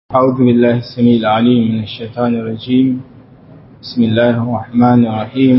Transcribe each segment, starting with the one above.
أعوذ بالله السميع العليم من الشيطان الرجيم بسم الله الرحمن الرحيم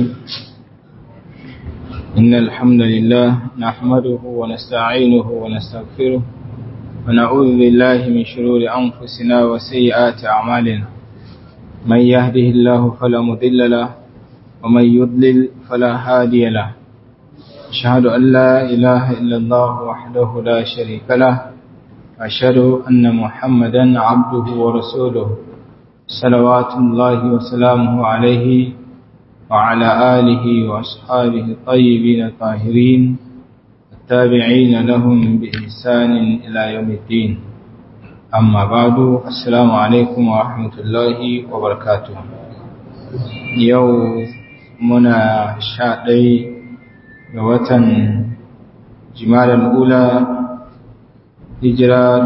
إن الحمد لله نحمده ونستعينه ونستغفره ونعوذ بالله من شرور أنفسنا وسيئات أعمالنا من يهده الله فلا مضل له ومن يضلل فلا هادي له أشهد أن لا إله إلا الله وحده لا شريك له أشهد أن محمدا عبده ورسوله صلوات الله وسلامه عليه وعلى آله وأصحابه الطيبين الطاهرين التابعين لهم بإحسان إلى يوم الدين أما بعد السلام عليكم ورحمة الله وبركاته يوم منا شاء وطن جمال الأولى hijira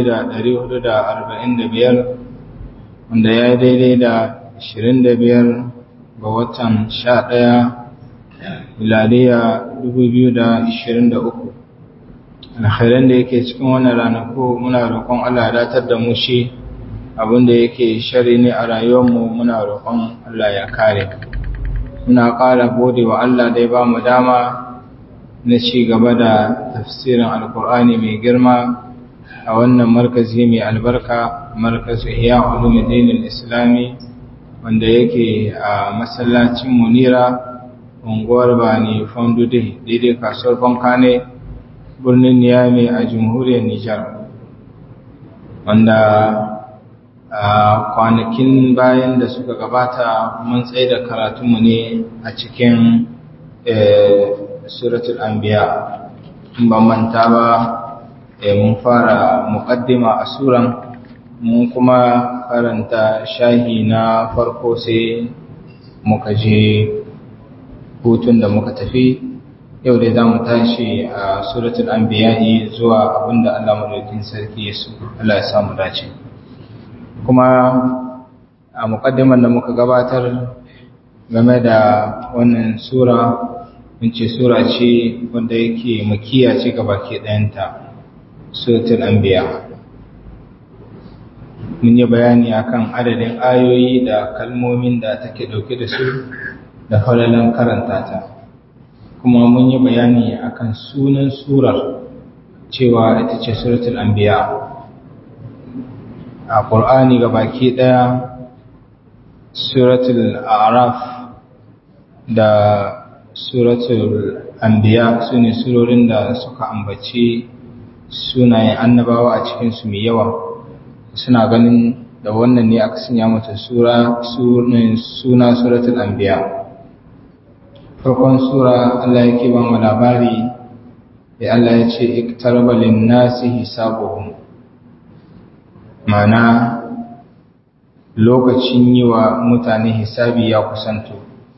1445 wanda ya yi daidai da 25 ga watan 11 miladiya 2023 alkhairan da yake cikin wannan ranaku muna roƙon Allah datar da mu shi abinda yake shari ne a rayuwarmu muna roƙon Allah ya kare muna ƙara gode wa Allah da ya ba mu dama na ci gaba da tafsirin alkur'ani mai girma a wannan markazi mai albarka markazu iya ulumuddin islami wanda yake a masallacin munira unguwar bani fondude daidai kasuwar bankane birnin niyami a jamhuriyar nijar wanda a kwanakin bayan da suka gabata mun tsaye da karatunmu ne a cikin suratul anbiya in ban manta ba mun fara muqaddima a suran mun kuma karanta shahi na farko sai muka je hutun da muka tafi yau dai za mu tashi a suratul anbiya zuwa abinda Allah madaukakin sarki ya so Allah ya samu dace kuma a muqaddiman da muka gabatar game da wannan sura mun ce sura ce wanda yake makiya ce ga baki ɗayanta suratul anbiya mun yi bayani akan adadin ayoyi da kalmomin da take dauke da su da falalan karanta ta kuma mun yi bayani akan sunan surar cewa ita ce suratul anbiya a ƙur'ani ga baki ɗaya suratul araf da suratul anbiya su ne surorin da suka ambaci sunayen annabawa a cikinsu mai yawa suna ganin da wannan ne aka sanya mata sura suna suratul anbiya farkon sura Allah yake ba mu labari da Allah ya ce iktaraba lin-nasi hisabuhum mana lokacin yi wa mutane hisabi ya kusanto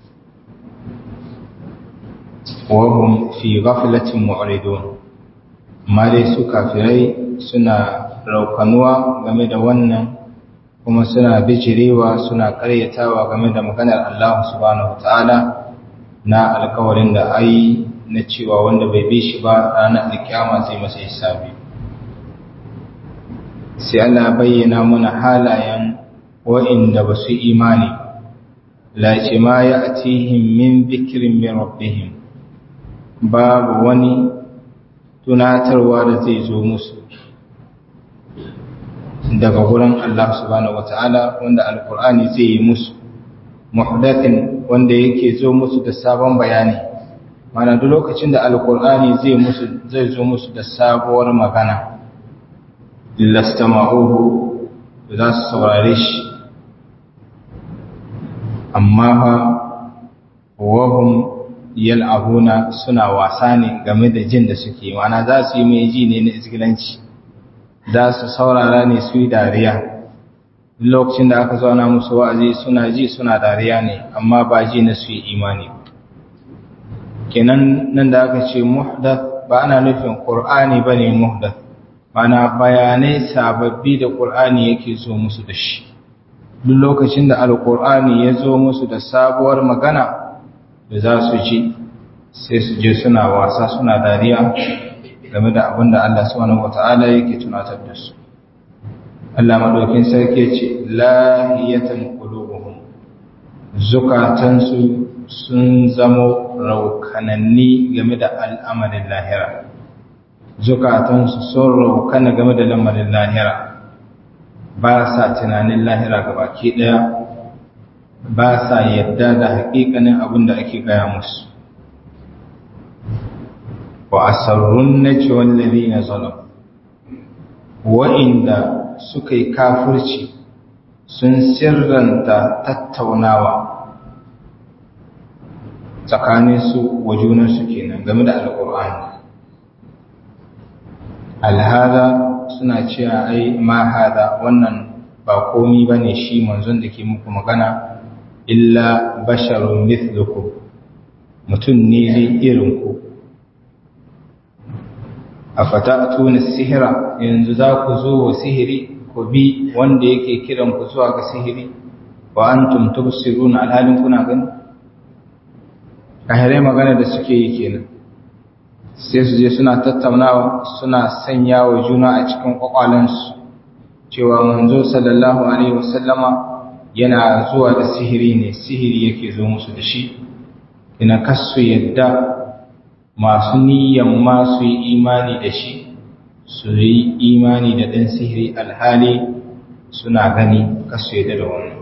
wahum fi ghaflatin mu'ridun amma dai su kafirai suna raukanuwa game da wannan kuma suna bijirewa suna karyatawa game da maganar Allah subhanahu wataala na alkawarin da ai na cewa wanda bai bi shi ba ranar alkiyama zai masa hisabi sai Allah bayyana mana halayen wa'inda ba su imani la ce ma ya atihim min dhikrin min rabbihim babu wani tunatarwa da zai zo musu daga wurin Allah subhanahu wata'ala wanda alkur'ani zai yi musu muhdathin wanda yake zo musu da sabon bayani mana duk lokacin da alkur'ani zai musu zai zo musu da sabuwar magana lastama'uhu za su saurare shi amma fa wahum yal'abuna suna wasa ne game da jin da suke mana za su yi mai ji ne na isgilanci za su saurara ne su yi dariya lokacin da aka zauna musu wa'azi suna ji suna dariya ne amma ba ji na su yi imani kenan nan da aka ce muhdath ba ana nufin qur'ani bane muhdath mana bayanai sababbi da qur'ani yake zo musu da shi duk lokacin da alqur'ani ya zo musu da sabuwar magana da za su ji sai su je suna wasa suna dariya game da abin da Allah subhanahu wata'ala yake tunatar da su Allah madaukin sarki ce lahiyatan qulubuhum zukatansu sun zamo raukananni game da al'amarin lahira zukatansu sun raukana game da lamarin lahira ba sa tunanin lahira gabaki daya ba sa yadda da haƙiƙanin abin da ake gaya musu wa asarrun najwa alladhina zalamu wa'inda suka yi kafirci sun sirranta tattaunawa tsakanin su wa junansu kenan game da alƙur'ani alhada suna cewa ai ma hada wannan ba komi bane shi manzon da ke muku magana illa basharun mithlukum mutum ne dai irin ku afata'tuna sihira yanzu za ku zo wa sihiri ku bi wanda yake kiran ku zuwa ga sihiri wa antum tubsiruna alhalin kuna gani kahirai magana da suke yi kenan sai su je suna tattaunawa suna sanya wa juna a cikin kwakwalansu cewa manzo sallallahu alaihi wasallama yana zuwa da sihiri ne sihiri yake zo musu da shi ina kasu yadda masu niyan ma su yi imani da shi su yi imani da ɗan sihiri alhali suna gani kasu yadda da wannan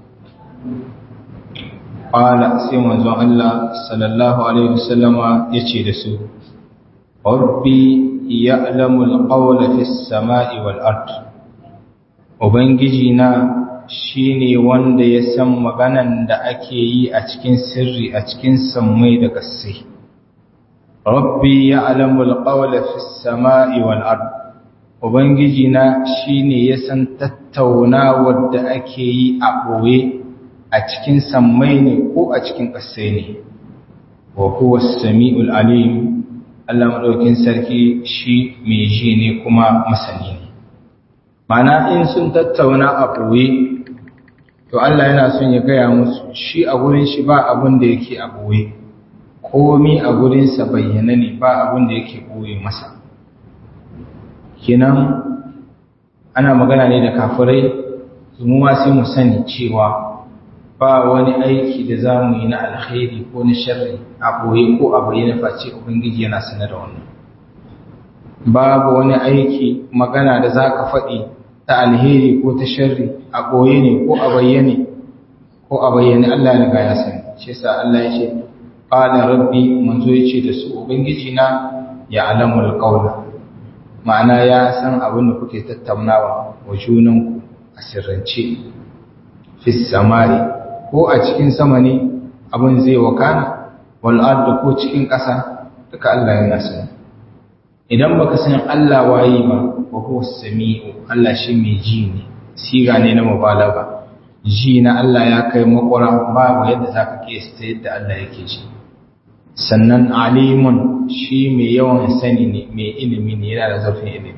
ƙwala sai manzon Allah sallallahu alaihi wasallama ya ce da su rabbi ya'lamul qawla fis sama'i wal ard ubangiji na shine wanda ya san maganan da ake yi a cikin sirri a cikin sammai da ƙasai rabbi ya'lamul qawla fis sama'i wal ard ubangiji na shine ya san tattaunawar da ake yi a boye a cikin sammai ne ko a cikin ƙasai ne wa huwa as-sami'ul alim Allah madaukin sarki shi mai ji ne kuma masani ne mana in sun tattauna a ɓoye to Allah yana son ya gaya musu shi a gurin shi ba abin da yake a ɓoye komi a gurinsa bayyana ne ba abin da yake ɓoye masa kinan ana magana ne da kafirai mu ma sai mu sani cewa ba wani aiki da za mu yi na alkhairi ko na sharri a ɓoye ko a bayyana face ubangiji yana sanar da wannan babu wani aiki magana da za ka faɗi ta alheri ko ta sharri a ɓoye ne ko a bayyane ko a bayyane Allah riga ya sani shi sa Allah ya ce qala rabbi manzo ya ce da su ubangiji na ya alamul qawla ma'ana ya san abin da kuke tattaunawa wa junanku a sirrance fi samari ko a cikin sama ne abin zai wakana wal ardu ko cikin ƙasa duka Allah yana sani idan baka san Allah waye ba wa huwa samiu Allah shi mai ji ne siga ne na mubalaga ji na Allah ya kai makwara babu yadda zaka kiyasta yadda Allah yake ji sannan alimun shi mai yawan sani ne mai ilimi ne yana da zurfin ilimi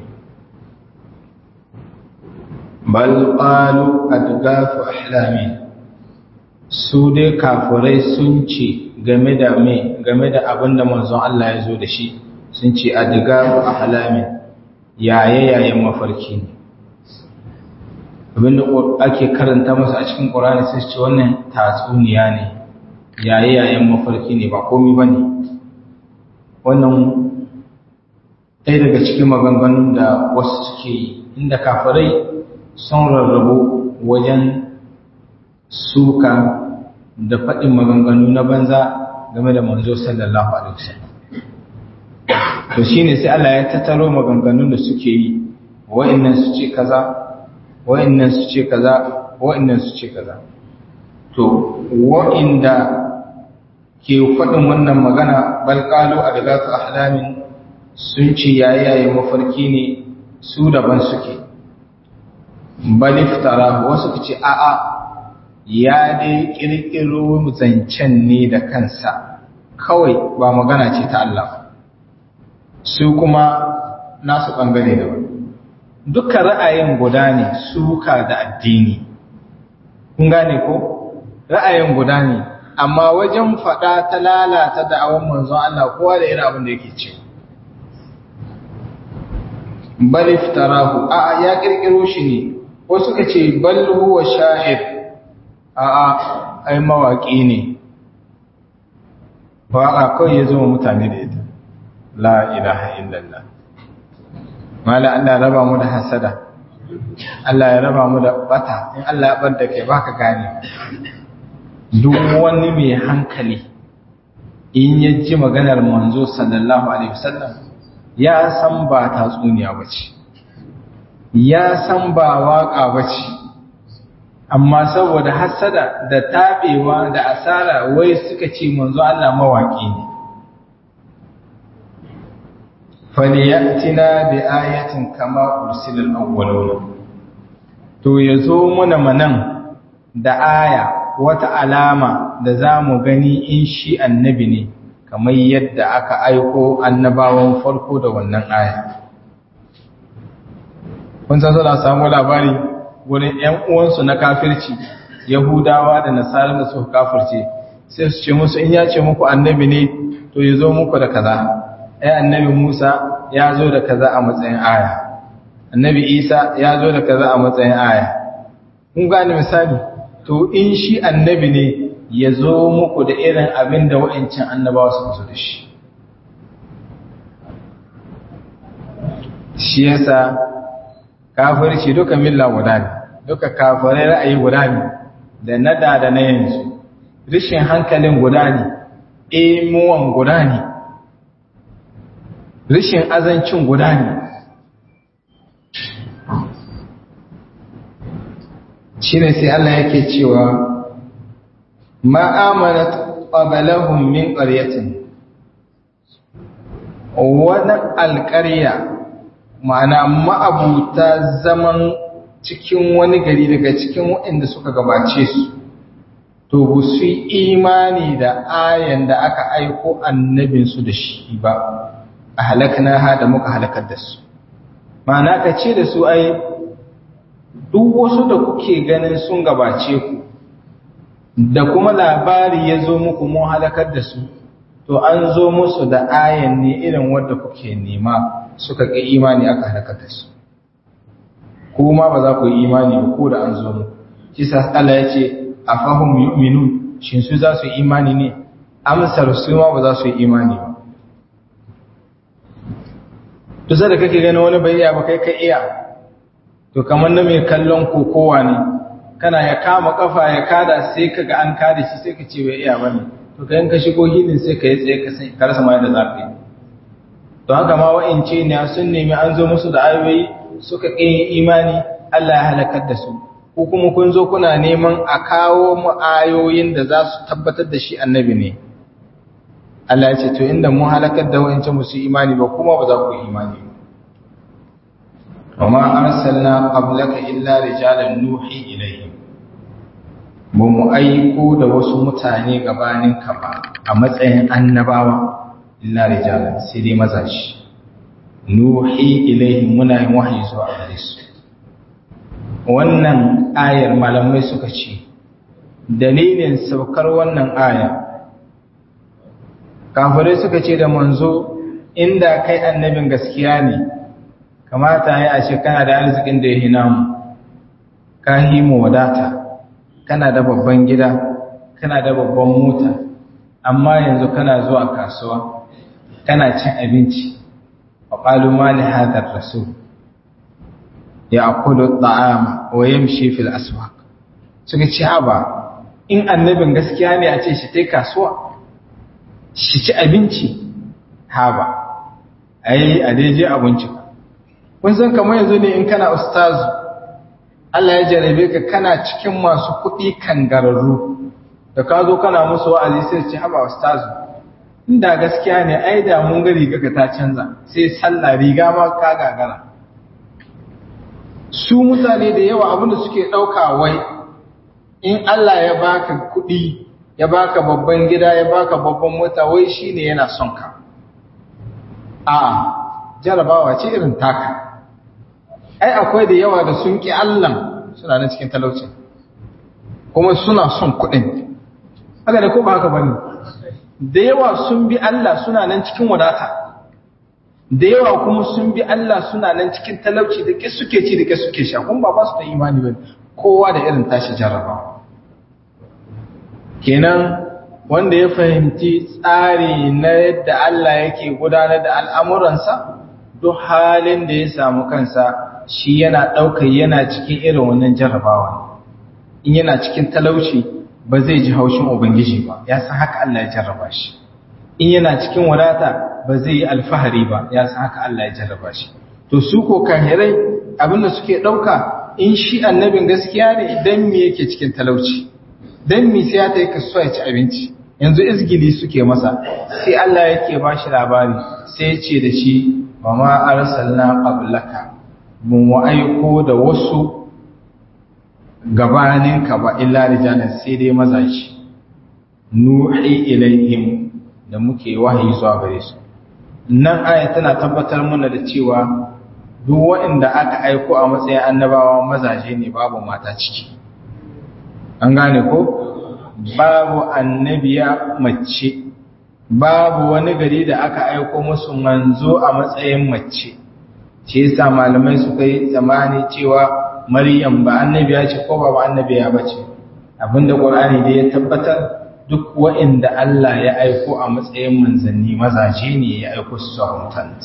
bal qalu adgafu ahlamin su dai kafirai sun ce game da me game da abinda manzon Allah ya zo da shi sun ce adgafu ahlamin yaye yayen mafarki ne abinda ake karanta masa a cikin Qur'ani sai ce wannan tatsuniya ne yaye yayen mafarki ne ba komai bane wannan ɗaya daga cikin maganganun da wasu suke yi inda kafirai sun rarrabu wajen suka da faɗin maganganu na banza game da manzo sallallahu alaihi wasallam to shine sai Allah ya tattaro maganganun da suke yi wa'annan su ce kaza wa'annan su ce kaza wa'annan su ce kaza to wa'inda ke faɗin wannan magana bal qalu adgatu ahlamin sun ce yayaye mafarki ne su daban suke bal iftara wasu ce a'a ya dai kirkiro zancen ne da kansa kawai ba magana ce ta Allah su kuma nasu bangare da wani duka ra'ayin guda ne suka da addini kun gane ko ra'ayin guda ne amma wajen faɗa ta lalata da'awan manzon Allah kowa da irin abin da yake ce bal iftarahu a ya kirkiro shi ne wasu suka ce bal huwa sha'ir a'a ai mawaki ne waka kawai ya zo mutane da ita la ilaha illallah mala Allah ya raba mu da hasada Allah ya raba mu da bata in Allah ya bar da kai baka gane duk wani mai hankali in ya ji maganar manzo sallallahu alaihi wasallam ya san ba tatsuniya bace ya san ba waka bace amma saboda hasada da tabewa da asara wai suka ce manzo Allah mawaki ne faliyatina bi ayatin kama ursilal awwalun to yazo muna manan da aya wata alama da zamu gani in shi annabi ne kamar yadda aka aiko annabawan farko da wannan aya kun san suna samu labari wurin ƴan uwansu na kafirci yahudawa da nasara da suka kafirce sai su ce musu in ya ce muku annabi ne to yazo muku da kaza ai annabi Musa ya zo da kaza a matsayin aya annabi Isa ya zo da kaza a matsayin aya kun gane misali to in shi annabi ne ya zo muku da irin abin da wa'ancan annabawa suka zo da shi shi yasa kafirci duka milla guda ne duka kafirai ra'ayi guda ne da nada da na yanzu rishin hankalin guda ne emuwan guda ne rishin azancin guda ne shi ne sai Allah yake cewa ma'amanat qabalahum min qaryatin wani alƙarya ma'ana ma'abuta zaman cikin wani gari daga cikin waɗanda suka gabace su to ba su yi imani da ayan da aka aiko annabinsu da shi ba a halakna ha da muka halakar da su ma'ana ka ce da su ai duk wasu da kuke ganin sun gabace ku da kuma labari ya zo muku mun halakar da su to an zo musu da ayan ne irin wadda kuke nema suka ƙi imani aka halakar da su kuma ba za ku yi imani ba ko da an zo muku kisa Allah ya ce afahum yu'minun shin su za su yi imani ne amsar su ma ba za su yi imani ba to sai da kake gani wani bai iya ba kai ka iya to kamar na mai kallon kokowa ne kana ya kama kafa ya kada sai kaga an kada shi sai ka ce bai iya bane to kai ka shigo hilin sai ka yi tsaye ka sai ka rasa ma yadda za ka yi to haka ma wa'ince ne sun nemi an zo musu da ayoyi suka ƙi imani Allah ya halakar da su ko kuma kun zo kuna neman a kawo mu ayoyin da za su tabbatar da shi annabi ne Allah ya ce to inda mun halakar da wa'ince musu imani ba kuma ba za ku yi imani ba وما أرسلنا قبلك إلا رجالا نوحي إليهم mu aiko da wasu mutane gabanin ka ba a matsayin annabawa illa rijalan sai dai mazaji nuhi ilaihim muna yin wahayi zuwa gare su wannan ayar malamai suka ce dalilin saukar wannan aya kafirai suka ce da manzo inda kai annabin gaskiya ne kamata ya a ce kana da arzikin da ya hina mu ka mu wadata kana da babban gida kana da babban mota amma yanzu kana zuwa kasuwa kana cin abinci wa qalu ma li hadha ar-rasul ya'kulu at-ta'ama wa yamshi fil aswaq suka ce haba in annabin gaskiya ne a ce shi tai kasuwa shi ci abinci haba ai a dai je abinci kun san kamar yanzu ne in kana ustazu Allah ya jarabe ka kana cikin masu kuɗi kangararru da ka zo kana musu wa'azi sai ce haba ustazu inda gaskiya ne ai da mun ga riga ka ta canza sai sallah riga ma ka gagara su mutane da yawa abinda suke ɗauka wai in Allah ya baka kuɗi ya baka babban gida ya baka babban mota wai shine yana son ka a jarabawa ce irin taka ai akwai da yawa da sun ƙi Allah suna nan cikin talaucin kuma suna son kuɗin haka da ko ba haka bane da yawa sun bi Allah suna nan cikin wadata da yawa kuma sun bi Allah suna nan cikin talauci da ke suke ci da ke suke sha kuma ba su da imani ba kowa da irin tashi jarrabawa kenan wanda ya fahimci tsari na yadda Allah yake gudanar da al'amuransa duk halin da ya samu kansa shi yana ɗaukar yana cikin irin wannan jarrabawa in yana cikin talauci ba zai ji haushin ubangiji ba ya san haka Allah ya jarraba shi in yana cikin wadata ba zai yi alfahari ba ya san haka Allah ya jarraba shi to su ko kahirai abinda suke ɗauka in shi annabin gaskiya ne idan me yake cikin talauci dan me sai ya ta yi kasuwa ya ci abinci yanzu izgili suke masa sai Allah yake ba shi labari sai ya ce da shi wa ma arsalna qablaka mun wa aiko da wasu gabaninka ba illa rijalan sai dai mazaji nuhi ilaihim da muke wahayi zuwa gare su nan aya tana tabbatar mana da cewa duk waɗanda aka aiko a matsayin annabawa mazaje ne babu mata ciki an gane ko babu annabiya mace babu wani gari da aka aiko musu manzo a matsayin mace ce yasa malamai suka yi zamani cewa maryam ba annabiya ce ko ba annabiya ba ce abinda qur'ani da ya tabbatar duk wa'inda Allah ya aiko a matsayin manzanni mazaje ne ya aiko su zuwa mutane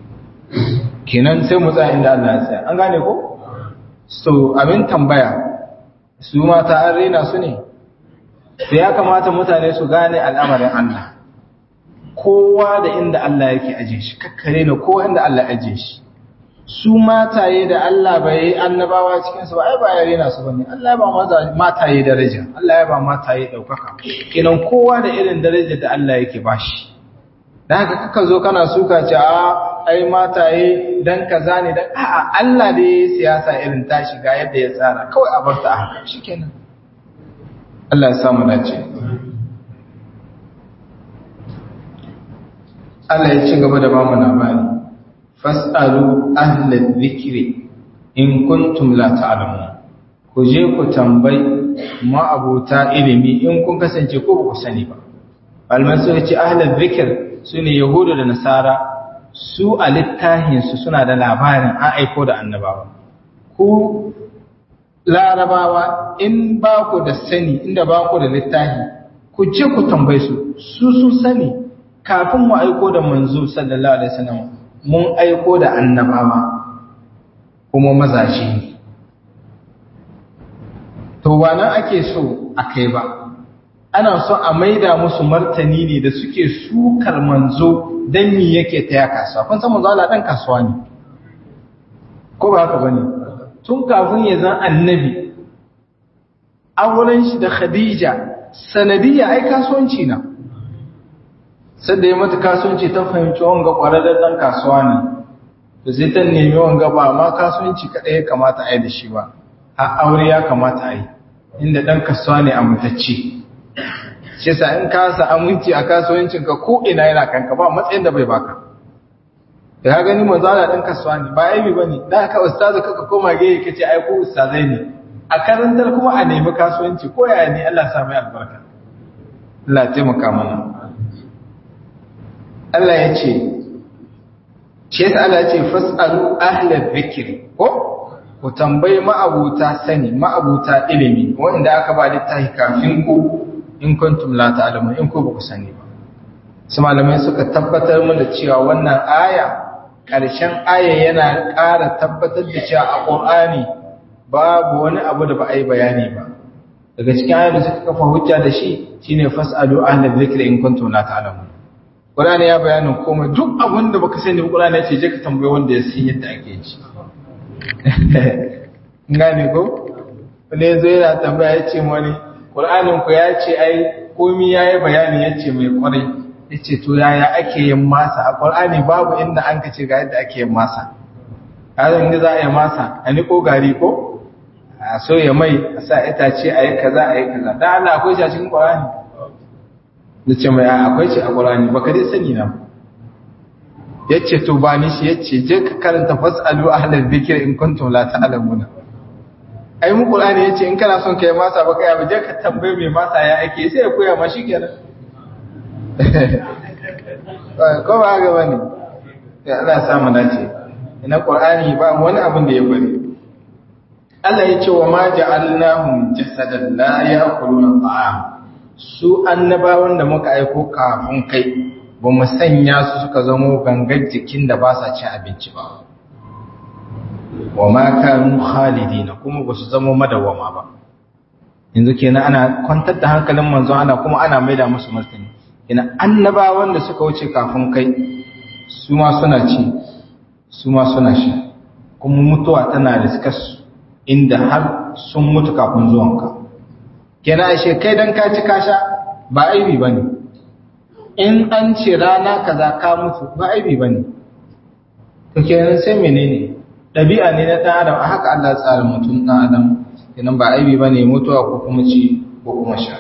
kenan sai mu tsaya inda Allah ya tsaya an gane ko so abin tambaya su mata an rena su ne sai ya kamata mutane su gane al'amarin Allah kowa da inda Allah yake aje shi kakkare na kowa inda Allah aje shi su mataye da Allah bai yi annabawa cikin su ba ai ba ya rena su bane Allah ya ba mataye daraja Allah ya ba mataye daukaka kenan kowa da irin darajar da Allah yake bashi dan haka kaka zo kana suka ce a ai mataye dan kaza ne dan a'a Allah da ya siyasa irin tashi ga yadda ya tsara kawai a bar ta haka shikenan Allah ya samu dace Allah ya ci gaba da bamu labari fas'alu ahlal dhikri in kuntum la ta'lamun ku je ku tambayi ma'abuta ilimi in kun kasance ko ba ku sani ba alman suka ce ahlal dhikr sune yahudu da nasara su a littafin su suna da labarin an aiko da annabawa ku larabawa in ba ku da sani inda ba ku da littafi ku je ku tambaye su su sun sani kafin mu aiko da manzo sallallahu alaihi wasallam mun aiko da annabawa kuma mazaje ne to wannan ake so a kai ba ana so a maida musu martani ne da suke sukar manzo dan mi yake ta ya kasuwa kun san manzo Allah dan kasuwa ne ko ba haka bane tun kafin ya zan annabi auren shi da Khadija sanadiyya ai kasuwanci na sadda ya mata kasuwanci ta fahimci wanga kwararren dan kasuwa ne to sai ta nemi wanga ba ma kasuwanci kadai ya kamata a yi da shi ba a aure ya kamata a yi inda dan kasuwa ne amintacce shi sa in ka sa aminci a kasuwancin ka ko ina yana kanka ba matsayin da bai baka da ka gani manzo Allah dan kasuwa ne ba aibi bane da ka ustazu kaka koma gaya kace ai ko ustazai ne a karantar kuma a nemi kasuwanci ko yaya ne Allah ya sa mai albarka Allah ya taimaka mana Allah ya ce, ce ta Allah ya ce, Fas'alu ahlar zikiri, ko? Ku tambayi ma'abuta sani, ma'abuta ilimi, wanda aka ba littafi kafin ku in kuntum la ta'lamu in ku ba ku sani ba. Su malamai suka tabbatar mu da cewa wannan aya, ƙarshen aya yana ƙara tabbatar da cewa a Ƙur'ani babu wani abu da ba a yi bayani ba. Daga cikin ayar da suka kafa hujja da shi shine fas'alu ahlar zikiri in kuntum la ta'lamu. Qur'ani ya bayanin komai duk abin da baka sani Qur'ani ya ce je ka tambaye wanda ya san yadda ake ji. Ngane ko? Wani yazo yana tambaya ya ce wani Qur'anin ku ya ce ai komai yayi bayani ya ce mai kwarai. Ya ce to yaya ake yin masa a Qur'ani babu inda an kace ga yadda ake yin masa. Hazan inda za a yi masa a niko gari ko? A so ya mai a sa itace a yi kaza a yi kaza. Dan Allah akwai shi a cikin Qur'ani. da ce mai akwai ce a ƙwarani ba ka dai sani na ya ce to ba ni shi ya ce je ka karanta fasalu a halar zikir in kuntum la ta'lamuna ai mu ƙwarani ya ce in kana son kai masa ba kai ba je ka tambaye mai masa ya ake sai ya koya ma shi kenan ko ba ga bane ya Allah ya samu dace ina qur'ani ba wani abin da ya bari Allah ya ce wa ma ja'alnahum jasadan la ya'kuluna ta'am su annabawan da muka aiko kafin kai ba mu sanya su suka zamo gangar jikin da ba sa cin abinci ba wa ma kanu khalidina kuma ba su zamo madawama ba yanzu kenan ana kwantar da hankalin manzon ana kuma ana maida musu martani kenan annabawan da suka wuce kafin kai su ma suna ci su ma suna sha kuma mutuwa tana da su inda har sun mutu kafin zuwanka kenan ashe kai dan ka ci ka sha ba aibi bane in an ce rana kaza ka mutu ba aibi bane to kenan sai menene dabi'a ne na dan adam a haka Allah ya tsara mutum dan adam kenan ba aibi bane mutuwa ko kuma ci ko kuma sha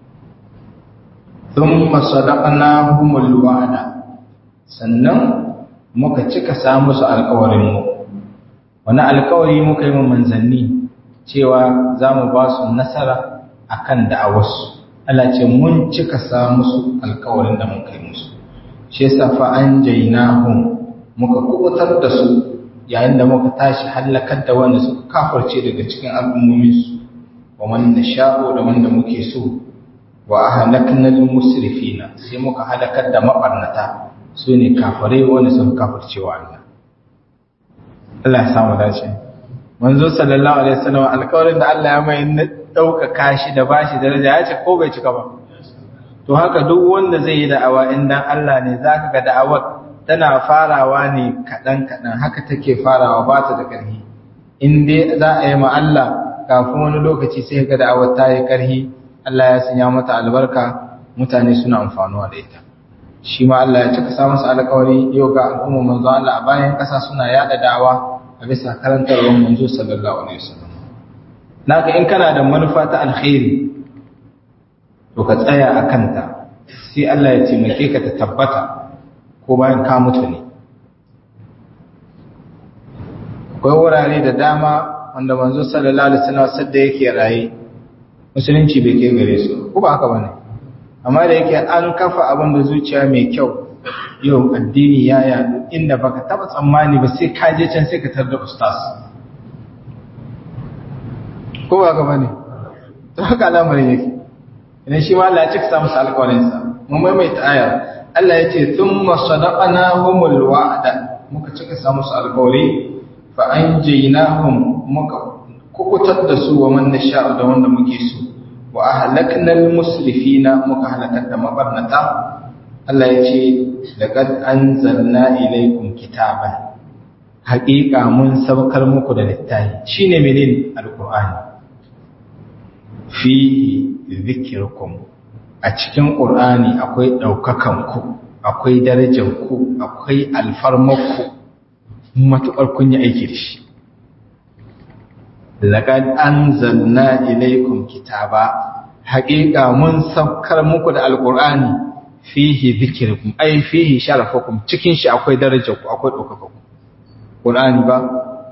thumma sadaqnahumul wa'da sannan muka cika sa musu alƙawarin mu wani alƙawari muka yi mu manzanni cewa za mu ba su nasara akan da'awarsu Allah ce mun cika sa musu alƙawarin da muka yi musu shi yasa fa anjaynahum muka kubutar da su yayin da muka tashi halakar da wanda suka kafarce daga cikin al'ummominsu wa man nasha'u da wanda muke so wa ahlakna al-musrifina sai muka halakar da mabarnata su ne kafare wanda suka kafarce wa Allah Allah ya samu dace manzo sallallahu alaihi wasallam alƙawarin da Allah ya mai na ɗaukaka shi da bashi daraja ya ce ko bai cika ba to haka duk wanda zai yi da'awa in dan Allah ne zaka ga da'awar tana farawa ne kaɗan-kaɗan haka take farawa ba ta da ƙarfi in dai za a yi ma Allah kafin wani lokaci sai ga da'awar ta yi ƙarfi Allah ya sanya mata albarka mutane suna amfanuwa da ita shi ma Allah ya cika sa masa alƙawari yau ga al'umma manzo Allah a bayan ƙasa suna yaɗa da'awa a bisa karantarwar manzo sallallahu alaihi wasallam naka in kana da manufa ta alkhairi to ka tsaya a kanta sai Allah ya taimake ka ta tabbata ko bayan ka mutu ne akwai wurare da dama wanda manzo sallallahu alaihi wasallam sadda yake raye musulunci bai kai gare su ko ba haka bane amma da yake an kafa abin da zuciya mai kyau yau addini ya yadu inda baka taba tsammani ba sai ka je can sai ka tarda ustaz ko ba haka bane to haka al'amarin yake idan shi ma Allah ya cika sa musu alƙawarinsa mun maimaita ayar Allah ya ce thumma sadaqnahumul wa'da muka cika sa musu alƙawari fa anjaynahum muka kukutar da su wa man nasha'u da wanda muke so wa ahlaknal musrifina muka halakar da mabarnata Allah ya ce laqad anzalna ilaykum kitaban haƙiƙa mun sabakar muku da littafi shine menene alqur'ani fihi zikirkum a cikin ƙur'ani akwai ɗaukakanku akwai darajanku akwai alfarmarku matuƙar kun yi aiki da shi laƙad an zanna ilaikum kitaba haƙiƙa mun saukar muku da alƙur'ani fihi zikirkum ai fihi sharafakum cikin shi akwai darajanku akwai ɗaukakanku ƙur'ani ba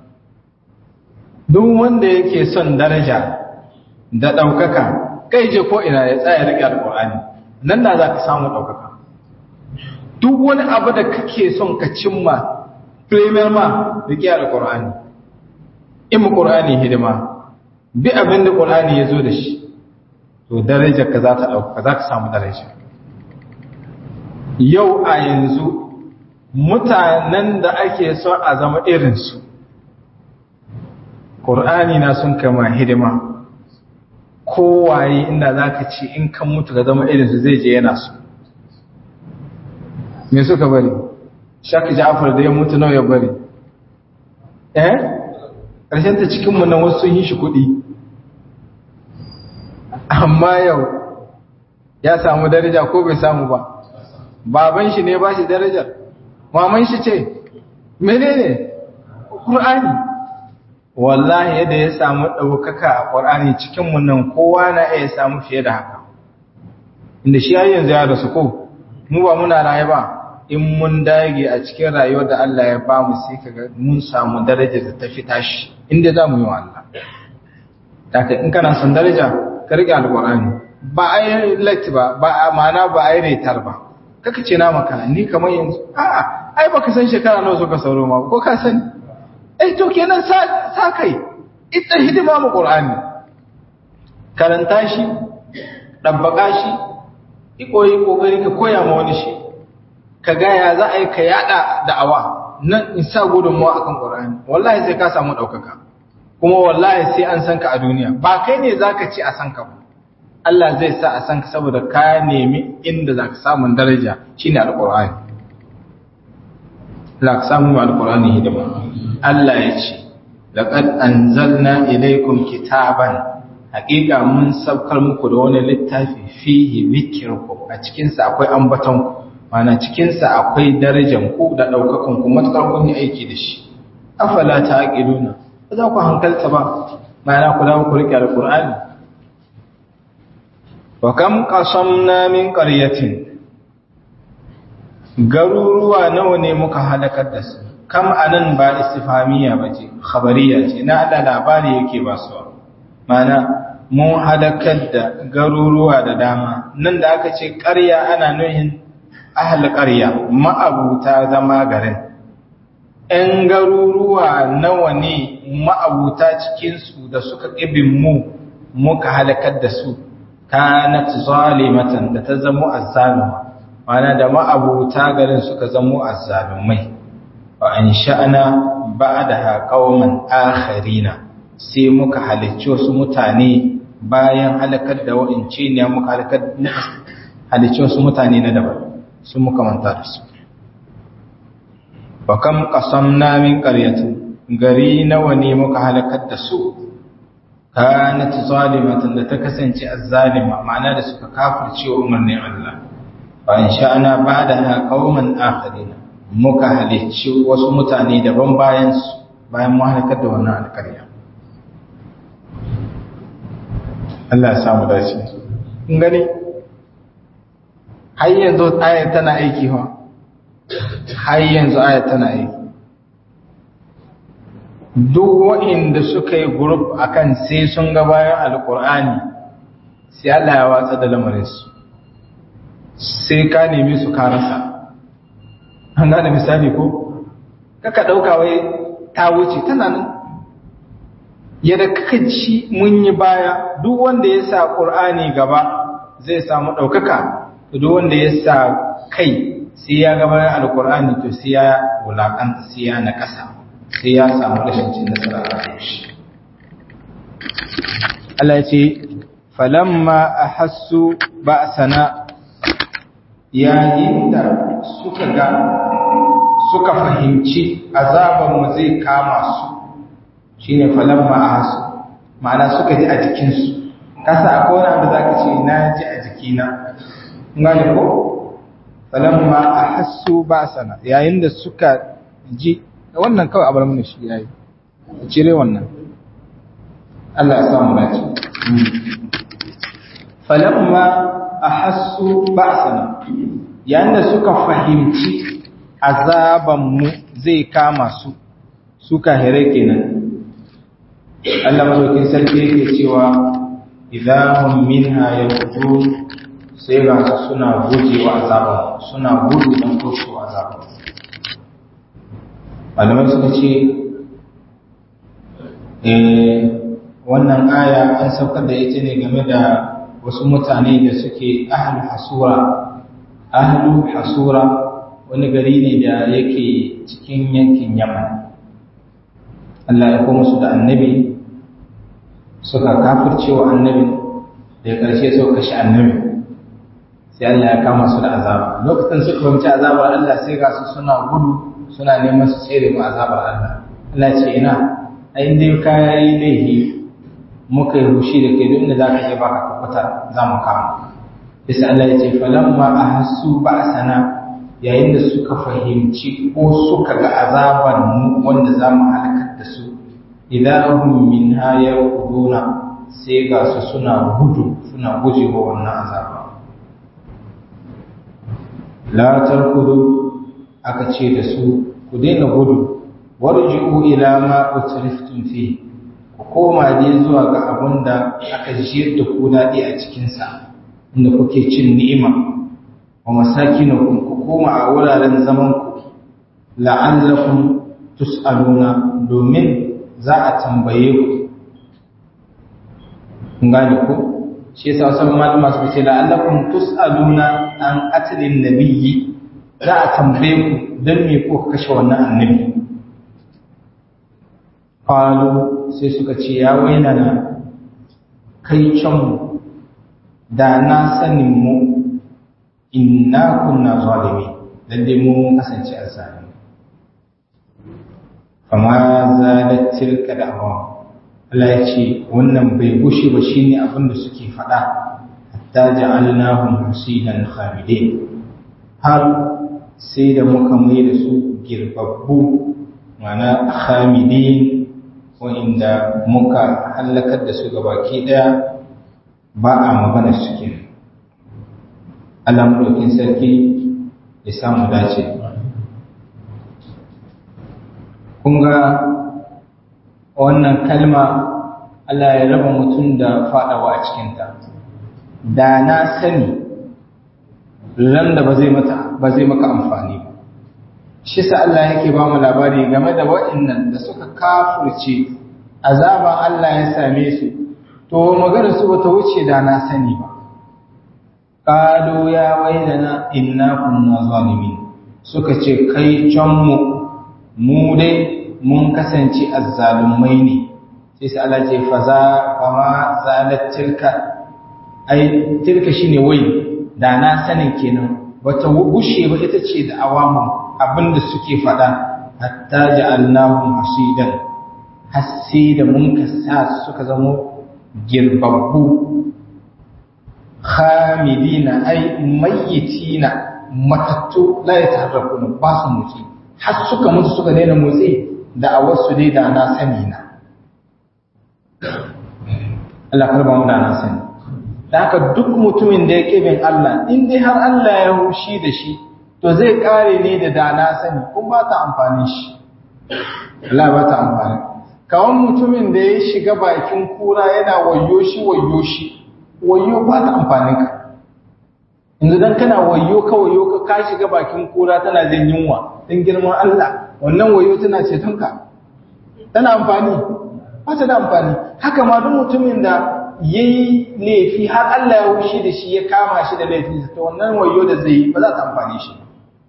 duk wanda yake son daraja da ɗaukaka kai je ko ina ya tsaya riƙe alƙur'ani nan da za ka samu ɗaukaka duk wani abu da kake son ka cimma premier ma riƙe alƙur'ani in mu ƙur'ani hidima bi abin da ƙur'ani ya zo da shi to darajar ka za ta ɗaukaka za ka samu daraja yau a yanzu mutanen da ake son a zama irinsu ƙur'ani na sun kama hidima kowaye inda za ka ce in kan mutu ka zama irinsu zai je yana su me suka bari shaka ja'afar da ya mutu nawa ya bari eh ƙarshen ta cikinmu nan wasu sun yi shi kuɗi amma yau ya samu daraja ko bai samu ba baban shi ne ba shi darajar maman shi ce menene ƙur'ani wallahi yadda ya samu ɗaukaka a ƙwar'ani cikinmu nan kowa na iya samu fiye da haka inda shi yanzu ya rasu ko mu ba muna raye ba in mun dage a cikin rayuwar da Allah ya ba mu sai kaga mun samu daraja da ta fi tashi inda za mu yi wa Allah daga in kana son daraja ka riƙe alƙur'ani ba a yi latti ba ba a mana ba a yi retar ba kaka ce na maka ni kamar yanzu a'a ai baka san shekara nawa suka sauro ma ko ka sani eh to kenan sa sa kai ita hidima mu qur'ani karanta shi dabbaka shi ikoyi kokari ka koya ma wani shi ka ga ya za a yi ka yada da'awa nan in sa gudunmuwa akan qur'ani wallahi sai ka samu daukaka kuma wallahi sai an san ka a duniya ba kai ne zaka ci a san ka ba Allah zai sa a san ka saboda ka nemi inda zaka samu daraja shine alqur'ani la ka samu alqur'ani hidima Allah ya ce laqad anzalna ilaykum kitaban haqiqa mun saukar muku da wani littafi fihi dhikrukum a cikin sa akwai ambaton ku mana cikin sa akwai darajar ku da daukakan ku matakar kun yi aiki da shi afala taqiluna ba za ku hankalta ba mana ku dawo ku rike alqur'ani wa kam qasamna min qaryatin garuruwa nawa ne muka halakar da su kam anan ba istifhamiya bace khabariya ce na da labari yake ba su mana mun halakar da garuruwa da dama nan da aka ce ƙarya ana nuhin ahal ƙarya ma'abuta zama garin ‘yan garuruwa nawa ne ma'abuta cikinsu da suka ƙibin mu muka halakar da su kanat zalimatan da ta zamo azzaluma mana da ma'abuta garin suka zamo azzalumai wa an sha'ana ba'daha qauman akharina sai muka halicci wasu mutane bayan halakar da wa'ince ne muka halakar halicci wasu mutane na daban sun muka manta da su wa kam qasamna min qaryatin gari nawa ne muka halakar da su kanat zalimatan da ta kasance azzalima ma'ana da suka kafirce umarnin Allah fa in sha'ana ba'daha qauman akharina muka halicci wasu mutane daban bayan su bayan mu halakar da wannan alƙarya Allah ya samu dace kun gani har yanzu ayar tana aiki fa har yanzu ayar tana aiki duk waɗanda suka yi group akan sai sun ga bayan alkur'ani sai Allah ya watsa da lamarinsu sai ka nemi su ka rasa an gane misali ko kaka ɗauka wai ta wuce tana nan yadda kaka ci mun yi baya duk wanda ya sa ƙur'ani gaba zai samu ɗaukaka duk wanda ya sa kai sai ya gaba alkur'ani to sai ya wulaƙanta sai ya na ƙasa sai ya samu rashin cin nasara a shi Allah ya ce falamma ahassu ba'sana yayin da suka ga suka fahimci azaban mu zai kama su shine falamma ahassu ma'ana suka ji a jikin su kasa akwai wani abu zaka ce na ji a jikina ngane ko falamma ahassu ba'sana yayin da suka ji wannan kawai abar mun shi yayi cire wannan Allah ya samu dace falamma ahassu ba'sana yayin da suka fahimci azaban mu zai kama su suka hire kenan Allah madaukin sarki yake cewa idahum minha yaqudun sai ga su suna gujewa azaban suna gudu don kursu azaban malamai suka ce wannan aya an saukar da ita ne game da wasu mutane da suke ahlu hasura ahlu hasura wani gari ne da yake cikin yankin yaman Allah ya kuma su da annabi suka kafircewa annabin da ƙarshe suka kashe annabi sai Allah ya kama su da azaba lokacin suka fahimci azabar Allah sai ga su suna gudu suna neman su tsere mu azabar Allah Allah ce ina a inda ka yi laifi muka yi hushi da kai duk inda za ka je baka kubuta za mu kama bisa Allah ya ce falamma ahassu ba'sana yayin da suka fahimci ko suka ga azabar mu wanda za mu halakar da su idan hum minha yaquduna sai ga su suna gudu suna gujewa wannan azaba la tarkudu aka ce da su ku daina gudu warji'u ila ma utriftum fi ku koma dai zuwa ga abin da aka jiyar da ku daɗi a cikinsa inda kuke cin ni'ima wa masakinukum ku koma a wuraren zaman ku la'allakum tus'aluna domin za a tambaye ku kun gane ko shi yasa wasu malama su ce la'allakum tus'aluna an atlin nabiyyi za a tambaye ku dan me ko kashe wannan annabi qalu sai suka ce ya wainana kai can da na sanin mu inna kunna zalimi lalle mu mun kasance a zalimi fama zalat tilka da'awa Allah ya ce wannan bai gushe ba shine abin da suke faɗa hatta ja'alnahum hasidan khamidin har sai da muka mai da su girbabbu mana khamidin wa'inda muka hallakar da su gabaki daya ba a magana suke Allah mulkin sarki ya samu dace kun ga wannan kalma Allah ya raba mutum da faɗawa a cikinta da na sani ran da ba zai mata ba zai maka amfani ba shi sa Allah yake ba mu labari game da waɗannan da suka kafurce azaban Allah ya same su to magana su bata wuce da na sani ba qalu ya wailana inna kunna zalimin suka ce kai can mu mu dai mun kasance azzalumai ne sai sai Allah ce faza kama zalat tilka ai tilka shine wai da na sanin kenan bata gushe ba ita ce da awamu abinda suke fada hatta ja'alnahum hasidan hasi da mun kasa suka zama girbabbu khamidina ai mayyitina matattu la yataharrakuna ba su motsi har suka mutu suka daina motsi da a wasu dai da na sani na Allah karba mu da na sani da haka duk mutumin da yake bin Allah in dai har Allah ya hushi da shi to zai kare ne da da na sani kun ba ta amfani shi Allah ba ta amfani kawan mutumin da ya shiga bakin kura yana wayo shi wayo shi wayo ba ta amfanin ka yanzu dan kana wayo ka wayo ka ka shiga bakin kura tana jin yunwa dan girman Allah wannan wayo tana ceton ka tana amfani ba ta da amfani haka ma duk mutumin da yayi laifi har Allah ya wushi da shi ya kama shi da laifin to wannan wayo da zai yi ba za ta amfane shi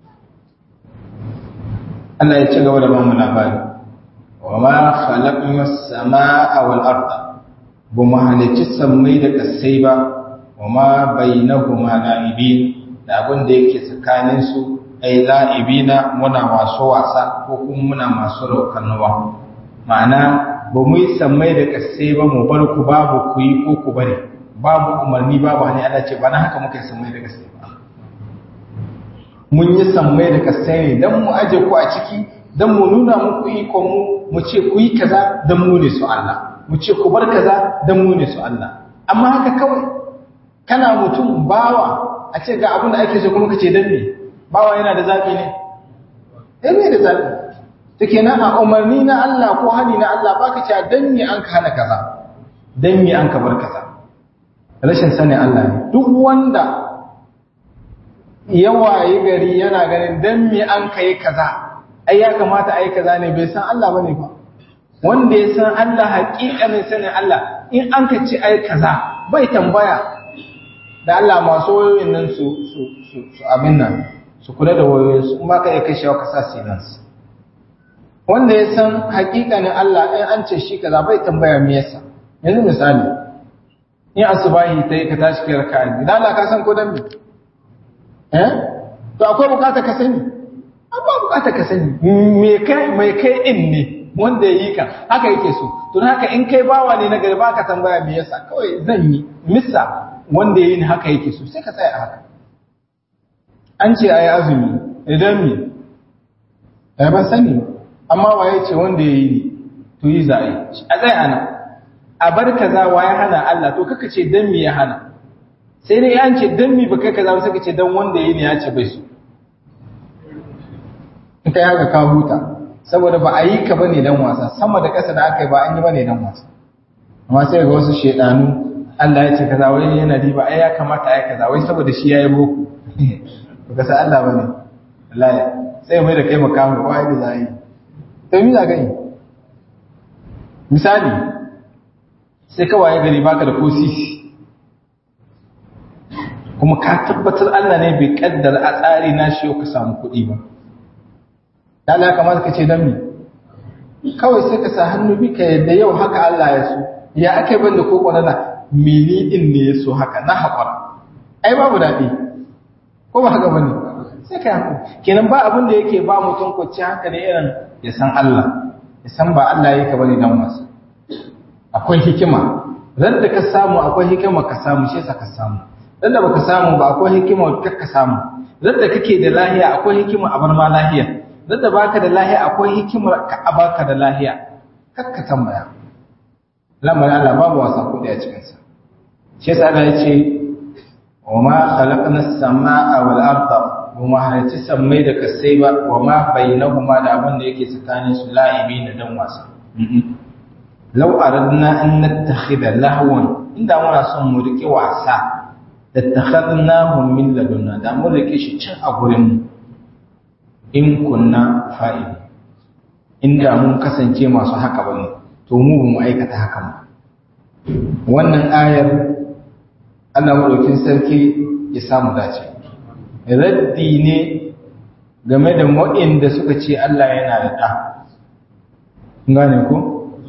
Allah ya ci gaba da ba mu labari wa ma khalaqna as-samaa wal arda bu ma halicci sammai da kasai ba wa ma bainahuma la'ibin da abin da yake tsakanin su ai la'ibina muna masu wasa ko kuma muna masu raukanuwa ma'ana ba mu yi sammai da kasai ba mu bar ku babu ku yi ko ku bari babu umarni babu hani Allah ce ba na haka muka yi sammai da kasai ba mun yi sammai da kasai ne dan mu aje ku a ciki dan mu nuna muku ikon mu mu ce ku yi kaza dan mu ne su Allah mu ce ku bar kaza dan mu ne su Allah amma haka kawai kana mutum bawa a ce ga abin da ake so kuma kace dan me bawa yana da zabi ne eh bai da zabi to kenan a umarni na Allah ko hani na Allah baka ce dan me an ka hana kaza dan me an ka bar kaza rashin sanin Allah ne duk wanda yawaye gari yana ganin dan me an kai kaza ai ya kamata ai kaza ne bai san Allah bane ba wanda ya san Allah haƙiƙanin sanin Allah in an ka ce ai kaza bai tambaya da Allah masu wayoyin nan su su su su abin nan su kula da wayoyin su in ba ka iya kashewa ka sa silence wanda ya san haƙiƙanin Allah in an ce shi kaza bai tambaya me yasa yanzu misali in asubahi ta yi ka tashi kai raka'a idan Allah ka san ko dan me eh to akwai bukata ka sani amma bukata ka sani me kai mai kai din ne wanda yi ka haka yake so to haka in kai bawa ne na gari baka tambaya me yasa kawai zan yi missa wanda yi ne haka yake so sai ka tsaya haka an ce ayi azumi idan me eh ban sani ba amma waye ce wanda yayi ne to yi za a a tsaya ana a bar kaza waye hana Allah to kaka ce dan me ya hana sai dai an ce dan me baka kaza ba sai ka ce dan wanda yayi ne ya ce bai so in kai haka ka huta saboda ba a yi ka bane dan wasa sama da ƙasa da aka yi ba an yi bane dan wasa amma sai ga wasu shedanu Allah ya ce kaza wai yana riba ai ya kamata ai kaza wai saboda shi yayi boko to ka san Allah bane wallahi sai mai da kai makamu ba yadda za yi to mi za ka yi misali sai ka waye gari baka da ko sisi kuma ka tabbatar Allah ne bai kaddara a tsari na shi ka samu kuɗi ba ya la kamata ka ce dan mi kawai sai ka sa hannu bi ka yadda yau haka Allah ya so ya aka ban da koko na mini din ne ya so haka na haƙura ai babu daɗi ko ba haka bane sai ka haƙura kenan ba abin da yake ba mutum kwacce haka ne irin ya san Allah ya san ba Allah yake bane dan wasa akwai hikima ran da ka samu akwai hikima ka samu shi yasa ka samu ran da baka samu ba akwai hikima ka ka samu ran da kake da lahiya akwai hikima a bar ma lahiya ran da baka da lahiya akwai hikimar ka a baka da lahiya kakka tambaya lamarin Allah babu wasa kudi a cikin sa shi yasa Allah ya ce wa ma khalaqna as-samaa wal arda wa ma halati sammai da kasai ba wa ma bainahuma da abin da yake tsakanin su la'ibi da dan wasa law aradna an nattakhidha lahwan inda muna son mu rike wasa lattakhadnahu min ladunna da mun rike shi cin a gurin mu in kunna fa'ili inda mun kasance masu haka bane to mu ba mu aikata haka ba wannan ayar Allah madaukin sarki ya samu dace raddi ne game da waɗanda suka ce Allah yana da ɗa gane ko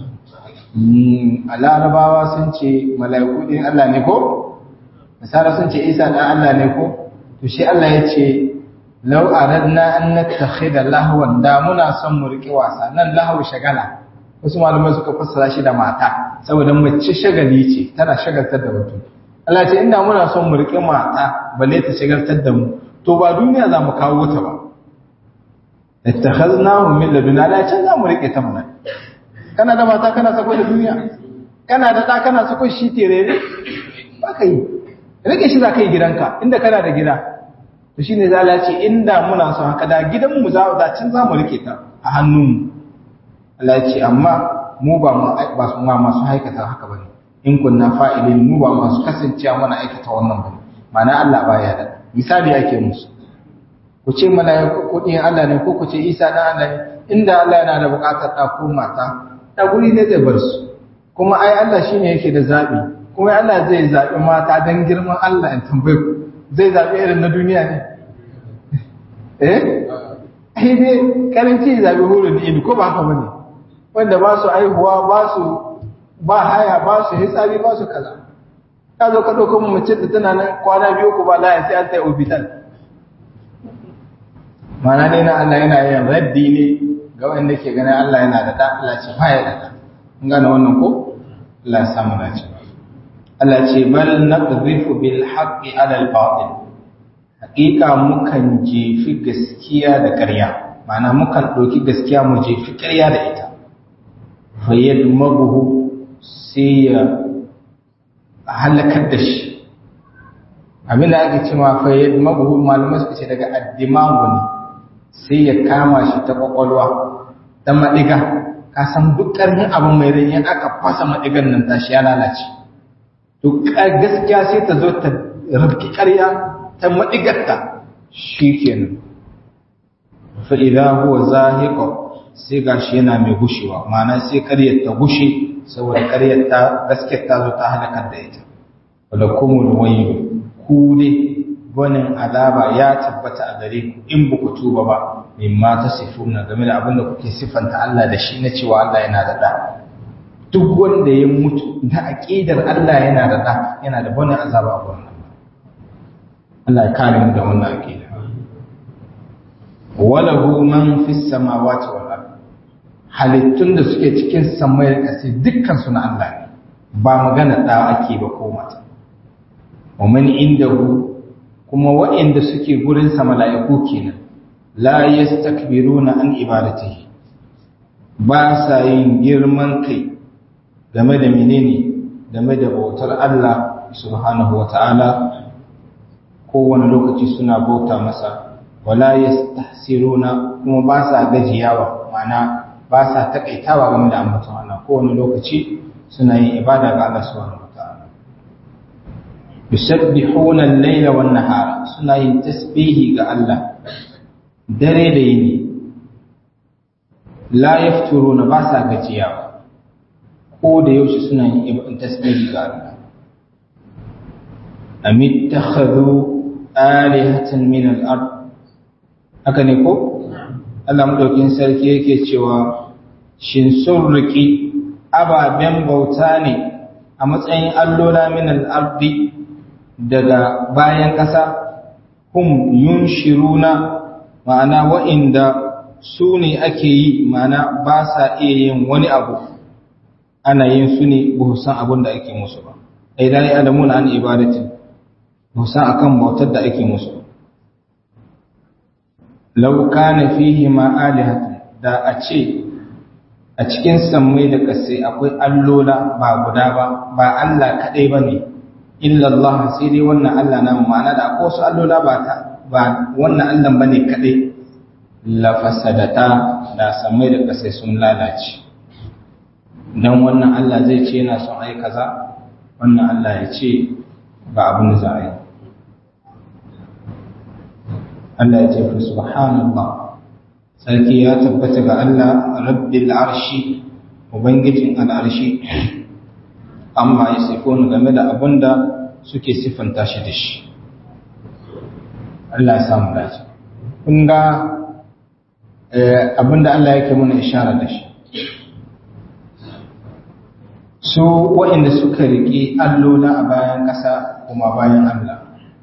a larabawa sun ce mala'iku ɗin Allah ne ko nasara sun ce isa ɗan Allah ne ko to shi Allah ya ce lau aradna an nattakhidha lahwan da muna son mu riƙe wasa nan lahu shagala wasu malamai suka fassara shi da mata saboda mace shagali ce tana shagaltar da mutum Allah ce inda muna son mu riƙe mata balle ta shagaltar da mu to ba duniya za mu kawo ta ba ittakhadnahu min laduna la can za mu riƙe ta mana kana da mata kana sako da duniya kana da ɗa kana sako shi terere ba ka yi rike shi za ka yi gidanka inda kana da gida to shine za a ce inda muna son haka da gidanmu za a can za mu rike ta a hannunmu Allah ce amma mu ba mu ba su ma masu haikata haka bane in kunna fa'ilin mu ba masu kasancewa mana aikata wannan bane ma'ana Allah baya da misali ake musu ku ce malaiku ko din Allah ne ko ku ce Isa dan Allah ne inda Allah yana da buƙatar da ko mata da guri ne zai bar su kuma ai Allah shine yake da zabi kuma Allah zai zabi mata dan girman Allah in tambaye ku zai zabi irin na duniya ne eh ai dai karanci zabi hurun ne ko ba haka bane wanda ba su aihuwa ba su ba haya ba su hitsari ba su kaza ka zo ka ɗauko mace da tana nan kwana biyu ku ba laya sai an ta yi obital mana ne na Allah yana yin raddi ne ga wanda ke ganin Allah yana da ɗan Allah ce ba ya da ɗan in gane wannan ko Allah ya samu dace Allah ce bal naqdhifu bil haqqi ala al batil haqiqa mukan jefi gaskiya da ƙarya ma'ana mukan ɗauki gaskiya mu jefi ƙarya da ita fayyad mabuhu sai ya halakar da shi abin da ake cewa fayyad mabuhu malamai suka ce daga addimamu ne sai ya kama shi ta kwakwalwa ta maɗiga ka san duk ƙarfin abin mai rai in aka fasa maɗigan nan tashi ya lalace to gaskiya sai ta zo ta rabki ƙarya ta maɗigarta shi kenan fa'iza huwa zahiqa sai gashi yana mai gushewa ma'ana sai ƙaryar ta gushe saboda ƙaryar ta gaskiyar ta zo ta halakar da ita wala kumul wayl ku ne gwanin azaba ya tabbata a gare ku in ba ku tuba ba mimma tasifuna game da abin da kuke siffanta Allah da shi na cewa Allah yana da da duk wanda ya mutu da aqidar Allah yana da da yana da gwanin azaba a wannan Allah ya kare mu da wannan aqida walahu man fis samawati wal ard halittun da suke cikin samai da ƙasa dukkan su na Allah ne ba magana da ake ba ko mata wa man indahu kuma waɗanda suke gurin sa mala'iku kenan la yastakbiruna an ibadatihi ba sa yin girman kai game da menene game da bautar Allah subhanahu wata'ala kowane lokaci suna bauta masa wala yastahsiruna kuma ba sa gajiyawa ma'ana ba sa takaitawa game da ambaton Allah kowane lokaci suna yin ibada ga Allah subhanahu wataala yusabbihuna al-layla wan nahara suna yin tasbihi ga Allah dare da yini la yafturuna ba sa gajiya ko da yaushe suna yin ibn tasbihi ga Allah am ittakhadhu alihatan min al-ard haka ne ko Allah madaukin sarki yake cewa shin sun riki ababen bauta ne a matsayin allola min al-ardi daga bayan ƙasa hum yunshiruna ma'ana wa'inda su ne ake yi ma'ana ba sa iya yin wani abu ana yin su ne ba san abin da ake musu ba ai da ya adamu na an ibadatin ba san akan bautar da ake musu law kana fihi ma alihatun da a ce a cikin sammai da kasai akwai allola ba guda ba ba Allah kadai bane illa Allah sai dai wannan Allah na ma'ana da akwai wasu allola ba ta ba wannan Allah bane kadai la fasadata da sammai da kasai sun lalace dan wannan Allah zai ce yana son ai kaza wannan Allah ya ce ba abin da za a yi Allah ya ce fa subhanallah sarki ya tabbata ga Allah rabbil arshi ubangijin al'arshi amma ya sifonu game da abin da suke siffanta shi da shi Allah ya samu dace kun ga abin da Allah yake muna ishara da shi su waɗanda suka riƙe allola a bayan ƙasa kuma bayan Allah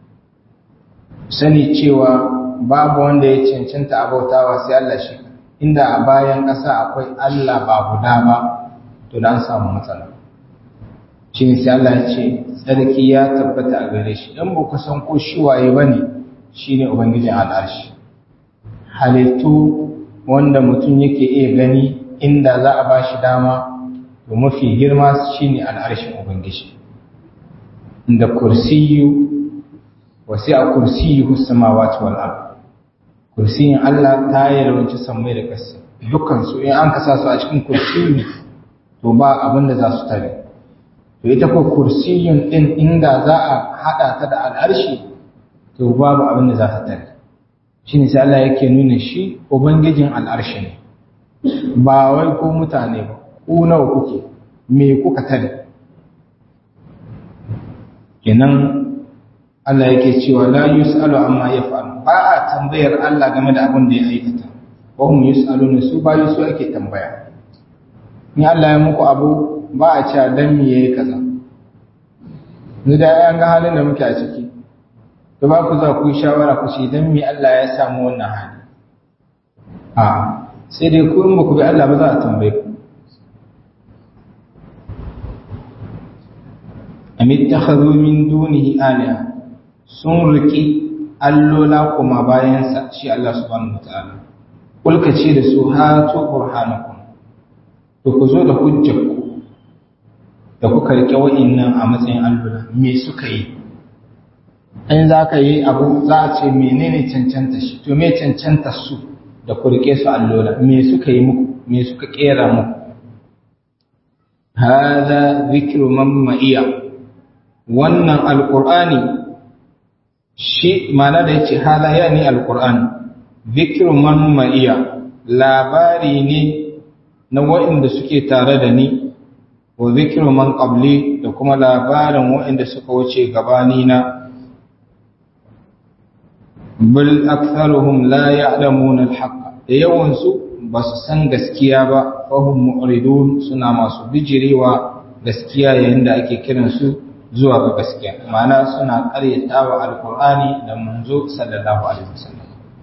sani cewa babu wanda ya cancanta abautawa sai Allah shi inda a bayan ƙasa akwai Allah ba guda ba to da an samu matsala shi ne sai Allah ya ce tsarki ya tabbata a gare shi dan ba ku san ko shi waye bane shine ubangijin al'arshi halittu wanda mutum yake iya gani inda za a bashi dama to mafi girma shine al'arshin ubangiji inda kursiyu wasi a kursiyu samawati wal ard kursiyin Allah ta yalwace sammai da ƙasa dukkan su in an kasa su a cikin kursiyu to ba abin da za su tare to ita ko kursiyun din inda za a hada ta da al'arshi to babu abin da za ta tare shine sai Allah yake nuna shi ubangijin al'arshi ne ba wai ko mutane ba ku nawa kuke me kuka tare kenan Allah yake cewa la yus'alu amma yaf'al ba a tambayar Allah game da abin da ya aikata wa hum yus'aluna su ba su ake tambaya in Allah ya muku abu ba a cewa dan me yayi kaza ni da an ga halin da muke a ciki to ba ku za ku yi shawara ku ce dan me Allah ya samu wannan hali a sai dai ku in ba ku bi Allah ba za a tambaye ku am ittakhadhu min dunihi alaha sun riki allola kuma bayan sa shi Allah subhanahu wataala kulka ce da su hatu burhanakum to ku zo da hujjarku da kuka rike wa'annan a matsayin allola me suka yi in za ka yi abu za a ce menene cancanta shi to me cancanta su da ku rike su allola me suka yi muku me suka kera muku hada zikru man ma'iya wannan alqur'ani shi mana da yace hada yani alqur'ani zikru man ma'iya labari ne na waɗanda suke tare da ni wa zikru man qabli da kuma labarin waɗanda suka wuce gabani na bal aktharuhum la ya'lamuna al-haqq da yawan su ba su san gaskiya ba fahum mu'ridun suna masu bijirewa gaskiya yayin da ake kiran su zuwa ga gaskiya ma'ana suna ƙaryatawa alqur'ani da manzo sallallahu alaihi wasallam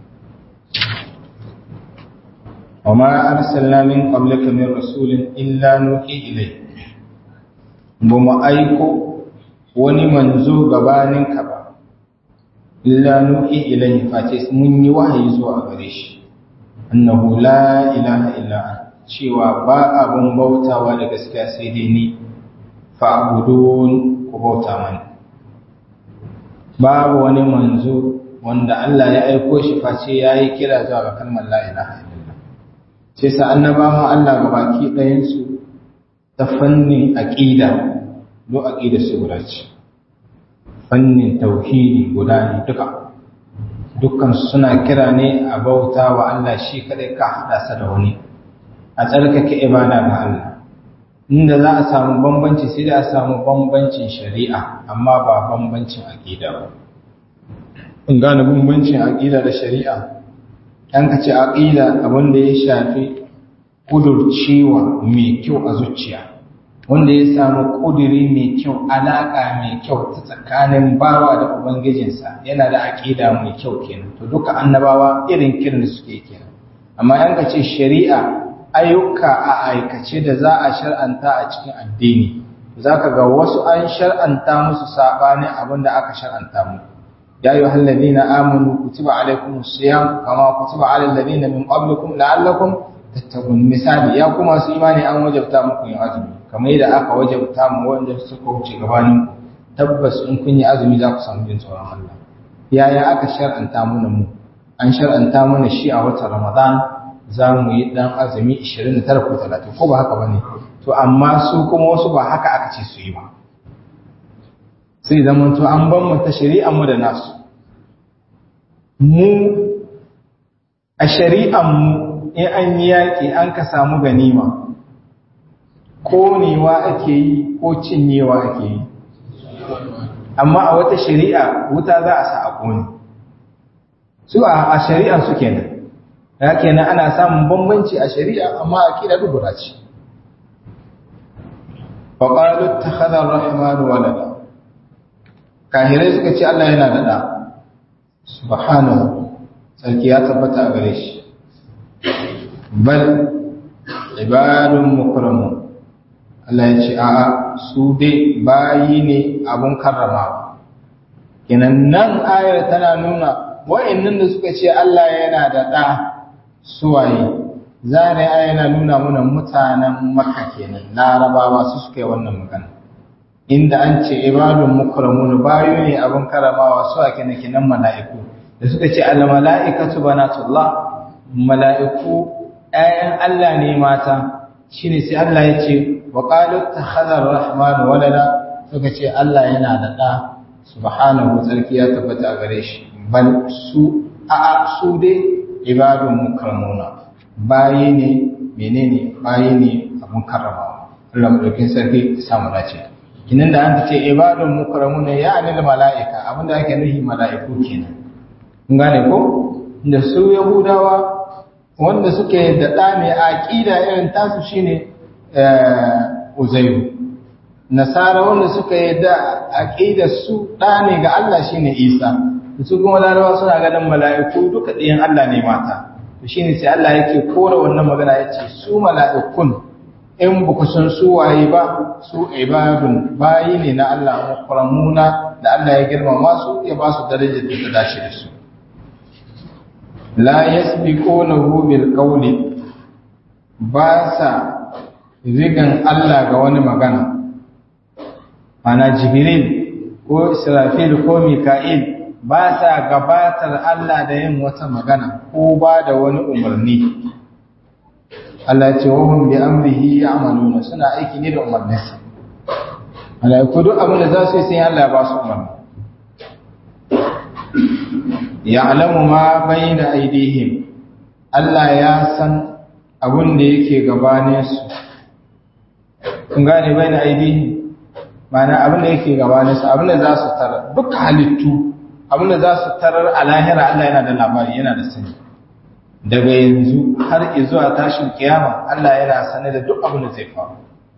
وما أرسلنا من قبلك من رسول إلا نوحي إليه بما أيكو وني منزو غبانك با إلا نوحي إليه فاتس مني وحي زوا غريش أنه لا إله إلا أنت cewa ba abun bautawa da gaskiya sai dai ni fa'budun ku bauta mani babu wani manzo wanda Allah ya aiko shi face yayi kira zuwa ga kalmar la ilaha illallah sai sa annabawan Allah ga baki ɗayansu ta fannin aƙida do aƙida su guda ce fannin tauhidi guda ne duka dukkan suna kira ne a bauta wa Allah shi kadai ka hada sa da wani a tsarkake ibada ga Allah inda za a samu bambanci sai da a samu bambancin shari'a amma ba bambancin aqida ba in gane bambancin aqida da shari'a dan ka ce aqida abin da ya shafi kudurcewa mai kyau a zuciya wanda ya samu kuduri mai kyau alaka mai kyau ta tsakanin bawa da ubangijinsa yana da aqida mai kyau kenan to duka annabawa irin kiran da suke kenan amma yan ka ce shari'a ayyuka a aikace da za a shar'anta a cikin addini zaka ga wasu an shar'anta musu sabanin abin da aka shar'anta mu ya ayyuhal ladina amanu kutiba alaykumus siyam kama kutiba alal ladina min qablikum la'allakum tattaqun misali ya kuma su imani an wajabta muku yin azumi kamar yadda aka wajabta mu wanda suka wuce gabanin tabbas in kun yi azumi za ku samu jin tsoron Allah yaya aka shar'anta mana mu an shar'anta mana shi a watan Ramadan za mu yi dan azumi 29 ko 30 ko ba haka bane to amma su kuma wasu ba haka aka ce su yi ba sai zaman to an ban mu ta shari'ar mu da nasu mu a shari'ar mu in an yi yaƙi an ka samu ganima konewa ake yi ko cinyewa ake yi amma a wata shari'a wuta za a sa a kone su a shari'a su kenan ya kenan ana samun bambanci a shari'a amma a kira dubura ce faƙalu ta hadar rahimanu walada kahirai suka ce Allah yana da ɗa subhanahu sarki ya tabbata a gare shi bal ibadun mukramun Allah ya ce a'a su dai bayi ne abun karrama kinan nan ayar tana nuna wa'annan da suka ce Allah yana da ɗa suwaye zane aya yana nuna mana mutanen maka kenan larabawa su suka yi wannan magana inda an ce ibadun mukramun bayu ne abun karramawa su ake na kinan mala'iku da suka ce al mala'ikatu banatullah mala'iku ‘ya'yan Allah ne mata shi ne sai Allah ya ce wa ƙalu ta hazar rahmanu walada suka ce Allah yana da ɗa subhanahu tsarki ya tabbata a gare shi bal su a su dai ibadun mukramuna bayi ne menene bayi ne abun karrama Allah madaukin sarki ya samu dace kinan da an ce ibadun mukramuna ya anil mala'ika abinda ake nufi mala'iku kenan kun gane ko da su yahudawa wanda suke da ɗa mai aƙida irin tasu shine uzairu nasara wanda suka yi da aƙidar su ɗa ne ga Allah shine isa su kuma larawa suna ganin mala'iku duka ɗayan Allah ne mata to shine sai Allah yake kora wannan magana ya ce su mala'ikun in ba ku san su waye ba su ibadun bayi ne na Allah mukramuna da Allah ya girmama su ya ba su darajar da ta dace da su la yasbiqunahu bil qawli ba sa rigan Allah ga wani magana ana jibril ko israfil ko mika'il ba sa gabatar Allah da yin wata magana ko ba da wani umarni Allah ce wahum bi amrihi ya'maluna suna aiki ne da umarninsa malaiku duk abin da za su yi sai Allah ya ba su umarni ya'lamu ma bayna aydihim Allah ya san abin da yake gabanin su kun gane bayna aydihim ma'ana abin da yake gabanin su abin da za su tarar duk halittu abin da za su tarar a lahira Allah yana da labari yana da sani daga yanzu har zuwa tashin kiyama Allah yana sane da duk abin da zai faru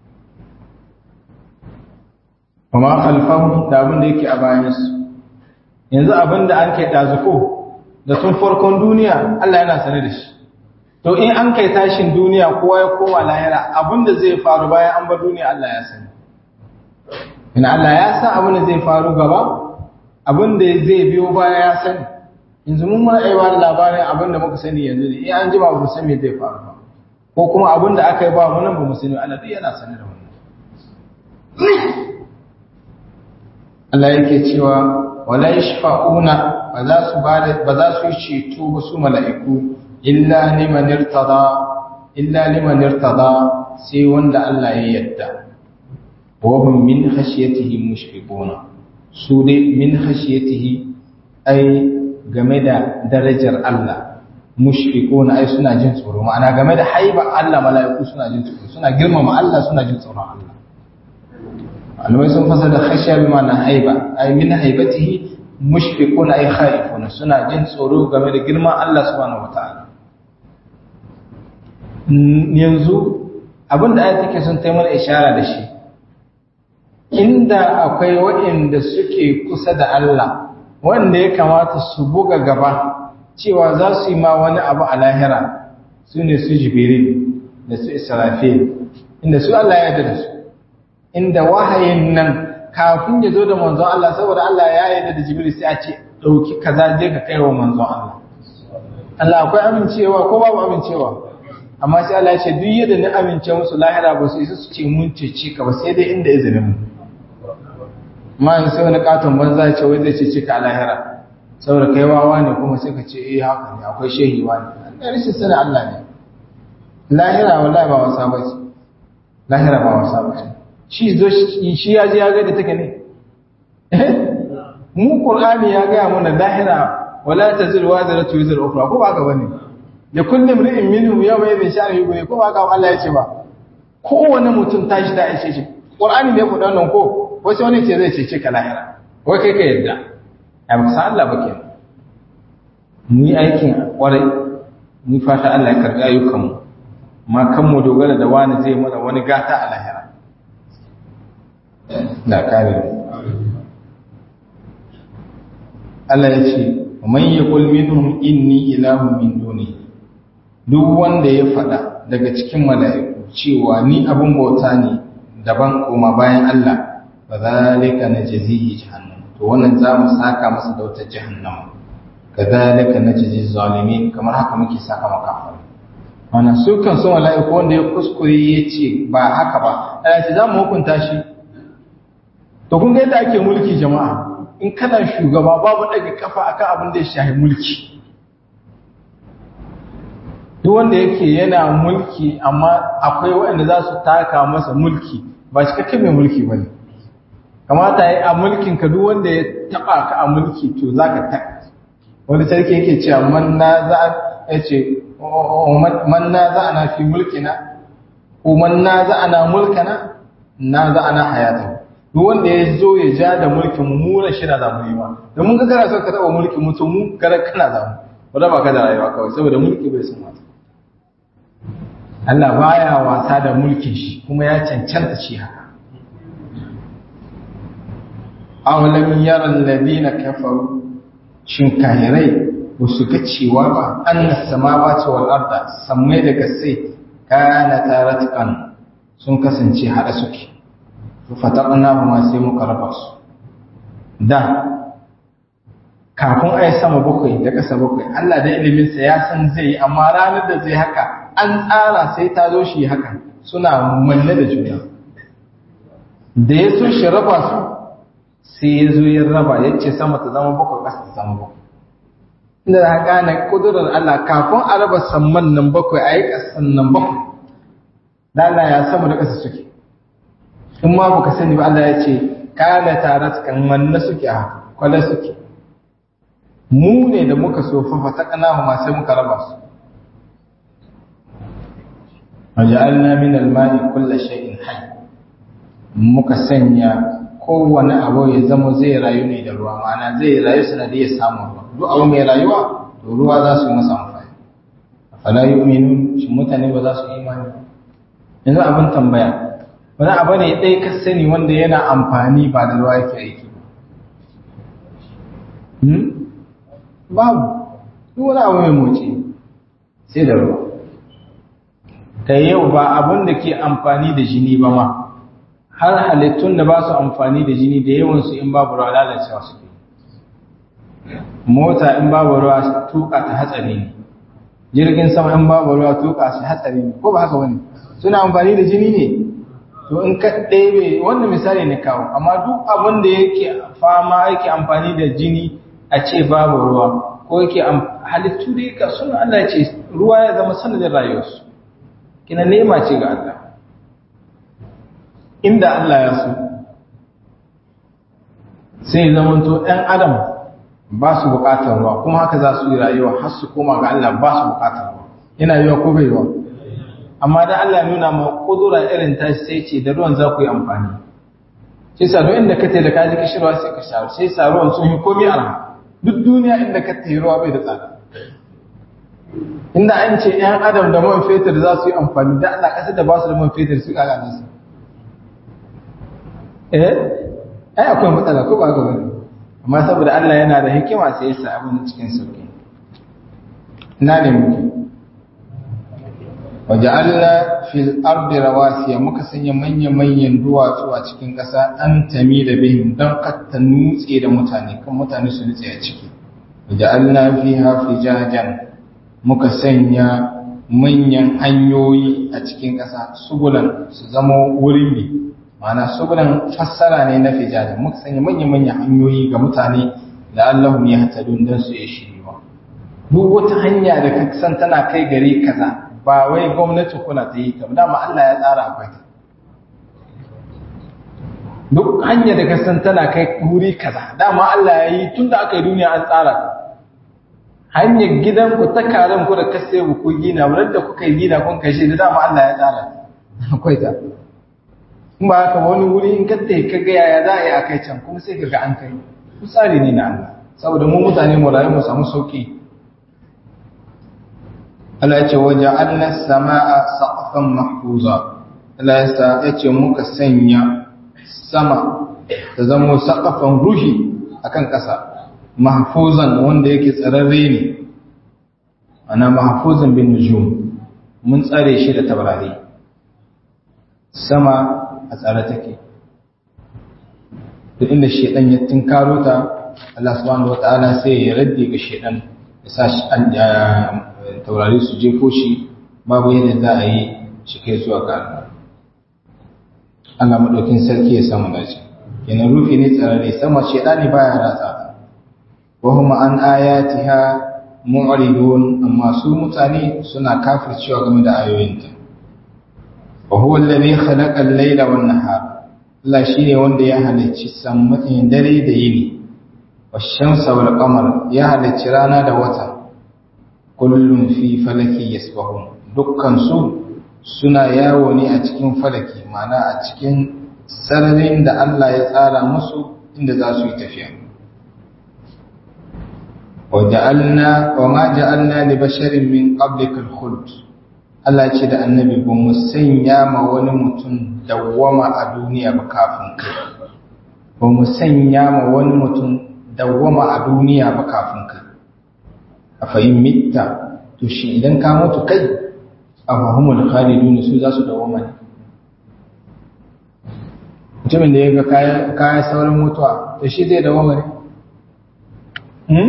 kuma alfahu da abin da yake a bayan su yanzu abin da an kai dazuko da tun farkon duniya Allah yana sane da shi to in an kai tashin duniya kowa ya koma lahira abin da zai faru bayan an bar duniya Allah ya sani ina Allah ya san abin da zai faru gaba abin da zai biyo baya ya sani yanzu mun ma aiwa da labarin abin da muka sani yanzu ne in an ji ba mu san me zai faru ba ko kuma abin da aka yi ba mu nan ba mu sani Allah duk yana sani da wannan Allah yake cewa wala yashfa'una ba za su ba ba za su yi ceto ba su mala'iku illa liman irtada illa liman irtada sai wanda Allah ya yarda wa hum min khashyatihi mushfiquna su dai min khashyatihi ai game da darajar Allah mushfiquna ai suna jin tsoro ma'ana game da haiba Allah mala'iku suna jin tsoro suna girmama Allah suna jin tsoron Allah alwai sun fasa da khashiya bi ma'ana haiba ai min haibatihi mushfiquna ay khaifuna suna jin tsoro game da girman Allah subhanahu wataala yanzu abinda ayat take son ta mana ishara da shi inda akwai waɗanda suke kusa da Allah wanda ya kamata su buga gaba cewa za su yi ma wani abu a lahira su ne su jibril da su israfil inda su Allah ya da su inda wahayin nan kafin ya zo da manzon Allah saboda Allah ya yarda da jibril sai a ce dauki kaza je ka kai wa manzon Allah Allah akwai amincewa ko babu amincewa amma sai Allah ya ce duk yadda na amince musu lahira ba su isa su ce mun cece ka ba sai dai inda izinin mu ma sai wani katon banza ya ce wai zai cece ka a lahira saboda kai wawa ne kuma sai ka ce eh haka ne akwai shehi wani Allah rashin sani Allah ne lahira wallahi ba wasa ba ce lahira ba wasa ba ce shi zo shi ya ji ya ga da take ne mu qur'ani ya ga mana lahira wala tazil waziratu wizra ukhra ko ba ka bane da kullu imrin minhum yawma idhin sha'ani yughni ko ba ka Allah ya ce ba kowane mutum tashi da ishe shi qur'ani ne ku dan nan ko wasu wani ce zai cece ka lahira wai kai ka yadda a ba san Allah ba ke mu yi aikin kwarai mu fata Allah ya karɓi ayyukanmu ma kan mu dogara da wani zai mana wani gata a lahira da kare Allah ya ce man yaqul minhum inni ilahun min duni duk wanda ya faɗa daga cikin mala'iku cewa ni abun bauta ne daban koma bayan Allah fa zalika najzihi jahannam to wannan za mu saka masa da wata jahannama kadhalika najzi zalimin kamar haka muke saka maka wannan su kan su mala'iku wanda ya kuskure yace ba haka ba Allah ce za mu hukunta shi to kun ga yadda ake mulki jama'a in kana shugaba babu daga kafa akan abin da ya shahi mulki duk wanda yake yana mulki amma akwai waɗanda za su taka masa mulki ba shi kake mai mulki ba ne kamata ya yi a mulkin ka duk wanda ya taɓa ka a mulki to za ka ta wani sarki yake cewa man na za a ce man na za ana fi mulkina ko man na za ana mulkana na za ana hayata duk wanda ya zo ya ja da mulkin mu na shi na zamu yi ma da mun ga kana son ka taɓa mulkin mu to mu gara kana zamu wanda ba ka da rayuwa kawai saboda mulki bai san wata Allah baya wasa da mulkin shi kuma ya cancanta shi haka awalam yara alladhina kafaru shin kahirai ba su ga cewa ba annas samawati wal arda sammai da gasai kana taratqan sun kasance hada suke to fataqna ma sai muka raba su da kafin ai sama bakwai da kasa bakwai Allah da ilimin sa ya san zai yi amma ranar da zai haka an tsara sai ta zo shi haka suna manne da juna da ya so shi raba su sai ya zo ya raba ya ce sama ta zama bakwai ƙasa ta zama bakwai inda za ka na ƙudurar Allah kafin a raba samman nan bakwai a yi ƙasan nan bakwai da Allah ya sama da ƙasa suke in ma baka sani ba Allah ya ce kana tare kan manna suke a haka kwale suke mu ne da muka so fafa ta kana ma sai muka raba su وجعلنا من الماء كل شيء حي muka sanya kowane abu ya zama zai rayu ne da ruwa ma'ana zai rayu sanadiyar samun ruwa duk abu mai rayuwa to ruwa za su yi masa amfani afala yu'minun shi mutane ba za su imani yanzu abin tambaya wani abu ne ɗaya ka sani wanda yana amfani ba da ruwa yake aiki babu duk wani abu mai motsi sai da ruwa ta yau ba abin da ke amfani da jini ba ma har halittun da ba su amfani da jini da yawansu in babu ruwa lalacewa su ke mota in babu ruwa tuka ta hatsari ne jirgin sama in babu ruwa tuka su hatsari ne ko ba haka wani suna amfani da jini ne to in ka ɗebe wannan misali ne kawo amma duk abin da yake fama yake amfani da jini a ce babu ruwa ko yake halittu da yake suna Allah ce ruwa ya zama sanadin rayuwarsu kina nema ce ga Allah inda Allah ya so sai zamanto ɗan adam ba su bukatar ruwa kuma haka za su yi rayuwa har su koma ga Allah ba su bukatar ruwa yana yiwa ko bai yiwa amma da Allah nuna ma kudura irin ta sai ce da ruwan za ku yi amfani sai sa duk inda ka da ka ji kishirwa sai ka sha sai sa ruwan sun yi komai arha duk duniya inda ka tayi ruwa bai da tsada inda an ce ‘yan adam da man fetur za su yi amfani da Allah ƙasar da ba su da man fetur su ƙaga nasu eh ai akwai matsala ko ba gaba ne amma saboda Allah yana da hikima sai yasa abin cikin sauki ina ne muke waje Allah fil ardi rawasiya muka sanya manyan manyan duwatsu a cikin ƙasa an tami da bihim don katta nutse da mutane kan mutane su nutse a ciki waje Allah fiha fijajan muka sanya manyan hanyoyi a cikin ƙasa sugulan su zama wurin bi mana sugulan fassara ne na fijajen muka sanya manyan-manyan hanyoyi ga mutane da Allahum ya hatadun don su ya shiriwa duk wata hanya da ka san tana kai gare kaza ba wai gwamnati kuna ta yi ta dama Allah ya tsara akwai ta duk hanya da ka san tana kai wuri kaza dama Allah ya yi tun da aka yi duniya an tsara ta hanyar gidanku ta karen ku da kase ku ku gina wurin da kuka yi gina kun kashe da dama Allah ya tsara akwai ta in ba haka wani wuri in katta ka ga yaya za a yi a kai can kuma sai ka ga an kai tsari ne na Allah saboda mu mutane mu rayu mu samu sauki Allah ya ce waje Allah sama'a saqfan mahfuza Allah ya ce muka sanya sama ta zama saqafan ruhi akan ƙasa mahfuzan wanda yake tsararre ne ana mahfuzan bin nujum mun tsare shi da tabarari sama a tsare take duk inda shedan ya tinkaro ta Allah subhanahu wataala sai ya radde ga shedan ya sa shi taurari su jefo shi babu yadda za a yi shi kai zuwa ga Allah Allah madaukin sarki ya samu dace kenan rufi ne tsararre sama shedani baya ratsa وهم عن آياتها معرضون أما سو متاني سنا كافر شو game da ayoyinta وهو الذي خلق الليل والنهار Allah shine wanda ya halicci sammatin dare da yini washamsa wal qamar ya halicci rana da wata kullum fi falaki yasbahun dukkan su suna yawo ne a cikin falaki ma'ana a cikin sararin da Allah ya tsara musu inda za su yi tafiya وجعلنا وما جعلنا لبشر من قبلك الخلد Allah ce da annabi ba mu sanya ma wani mutum dawwama a duniya ba kafin kai ba mu sanya ma wani mutum dawwama a duniya ba kafin kai a fahim mitta to shi idan ka mutu kai a fahimul khalidun su za su dawwama ne mutumin da ya ga kayan saurin mutuwa to shi zai dawwama ne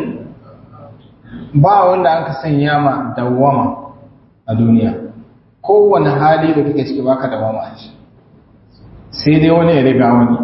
ba wanda aka sanya ma dawwama a duniya kowane hali da kake ciki baka dawwama a shi sai dai wani ya riga wani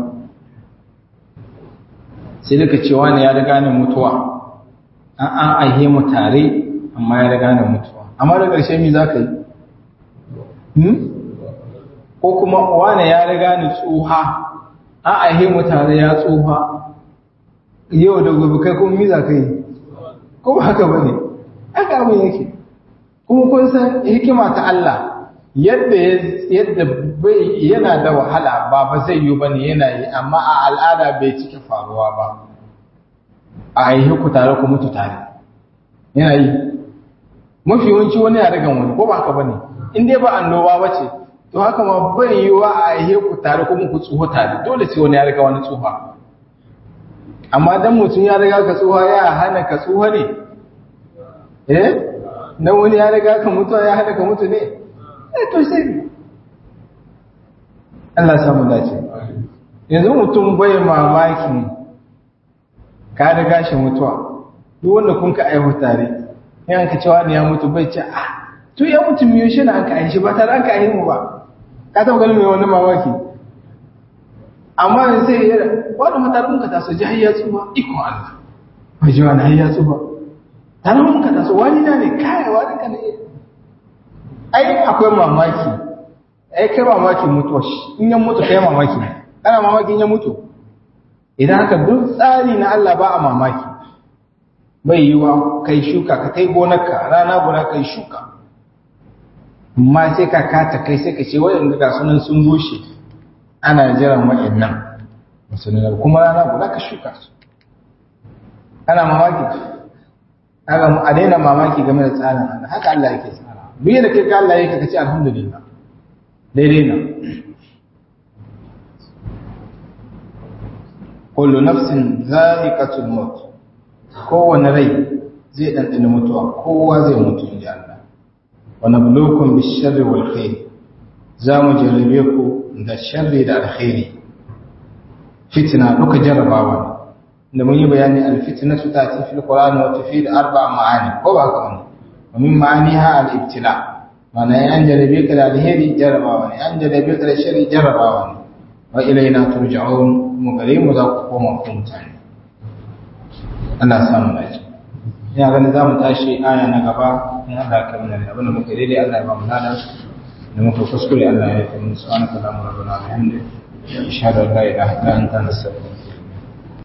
sai duka cewa ne ya riga ni mutuwa an an aihe mu tare amma ya riga ni mutuwa amma da ƙarshe mi za ka yi ko kuma wane ya riga ni tsuha an aihe mu tare ya tsuha yau da gobe kai kuma mi za ka yi ko ba haka bane aka abin yake kuma kun san hikima ta Allah yadda yadda bai yana da wahala ba ba zai yi bane yana yi amma a al'ada bai cike faruwa ba a yi ku tare ku mutu tare yana yi mafi yawanci wani ya daga wani ko ba haka bane in dai ba annoba ba ce to haka ma bai yi wa a yi ku tare kuma ku tsuho tare dole sai wani ya riga wani tsuha amma dan mutum ya riga ka tsuha ya hana ka tsuha ne eh dan wani ya riga ka mutu ya hana ka mutu ne eh to sai Allah samu dace yanzu mutum bai mamaki ka riga shi mutuwa duk wanda kun ka aihu tare yan ka cewa ne ya mutu bai ce ah to ya mutu miyo shi na an ka aishi ba tare an ka aihu mu ba ka taɓa ganin mai wani mamaki amma yanzu sai ya wani matakun ka taso ji hayya tsuba iko Allah mai ji wani hayya tsuba tare mun ka taso wani na ne kai wani ka ne ai akwai mamaki ai kai mamaki mutuwa shi in yan mutu kai mamaki kana mamaki in ya mutu idan haka duk tsari na Allah ba a mamaki bai yi wa kai shuka ka kai gonarka rana guda kai shuka amma sai ka kata kai sai ka ce waɗanda ga sunan sun bushe ana jiran waɗannan musulmi kuma rana guda ka shuka su ana mamaki a daina mamaki game da tsarin Allah haka Allah yake tsara duk da kai ka Allah yake ka ce alhamdulillah daidai na kullu nafsin za'iqatul maut kowane rai zai ɗanɗana mutuwa kowa zai mutu inji Allah wa nabluukum bish-sharri wal khair za mu jarrabe ku da sharri da alkhairi fitna duka jarrabawa da mun yi bayani al-fitna su tati fil qur'ani wa tufid arba'a ma'ani ko ba haka ne wa min ma'aniha al-ibtila mana an jarrabe ka da alheri jarrabawa ne an jarrabe ka da sharri jarrabawa ne wa ilaina turja'un mu gare mu za ku koma ku mutane Allah ya samu dace ina ganin za mu tashi aya na gaba in Allah ya kamar da abin da muka daidai Allah ya ba mu lada da muka kuskure Allah ya yi mu subhanaka allahumma rabbana wa bihamdika ashhadu an la ilaha illa anta nastaghfiruka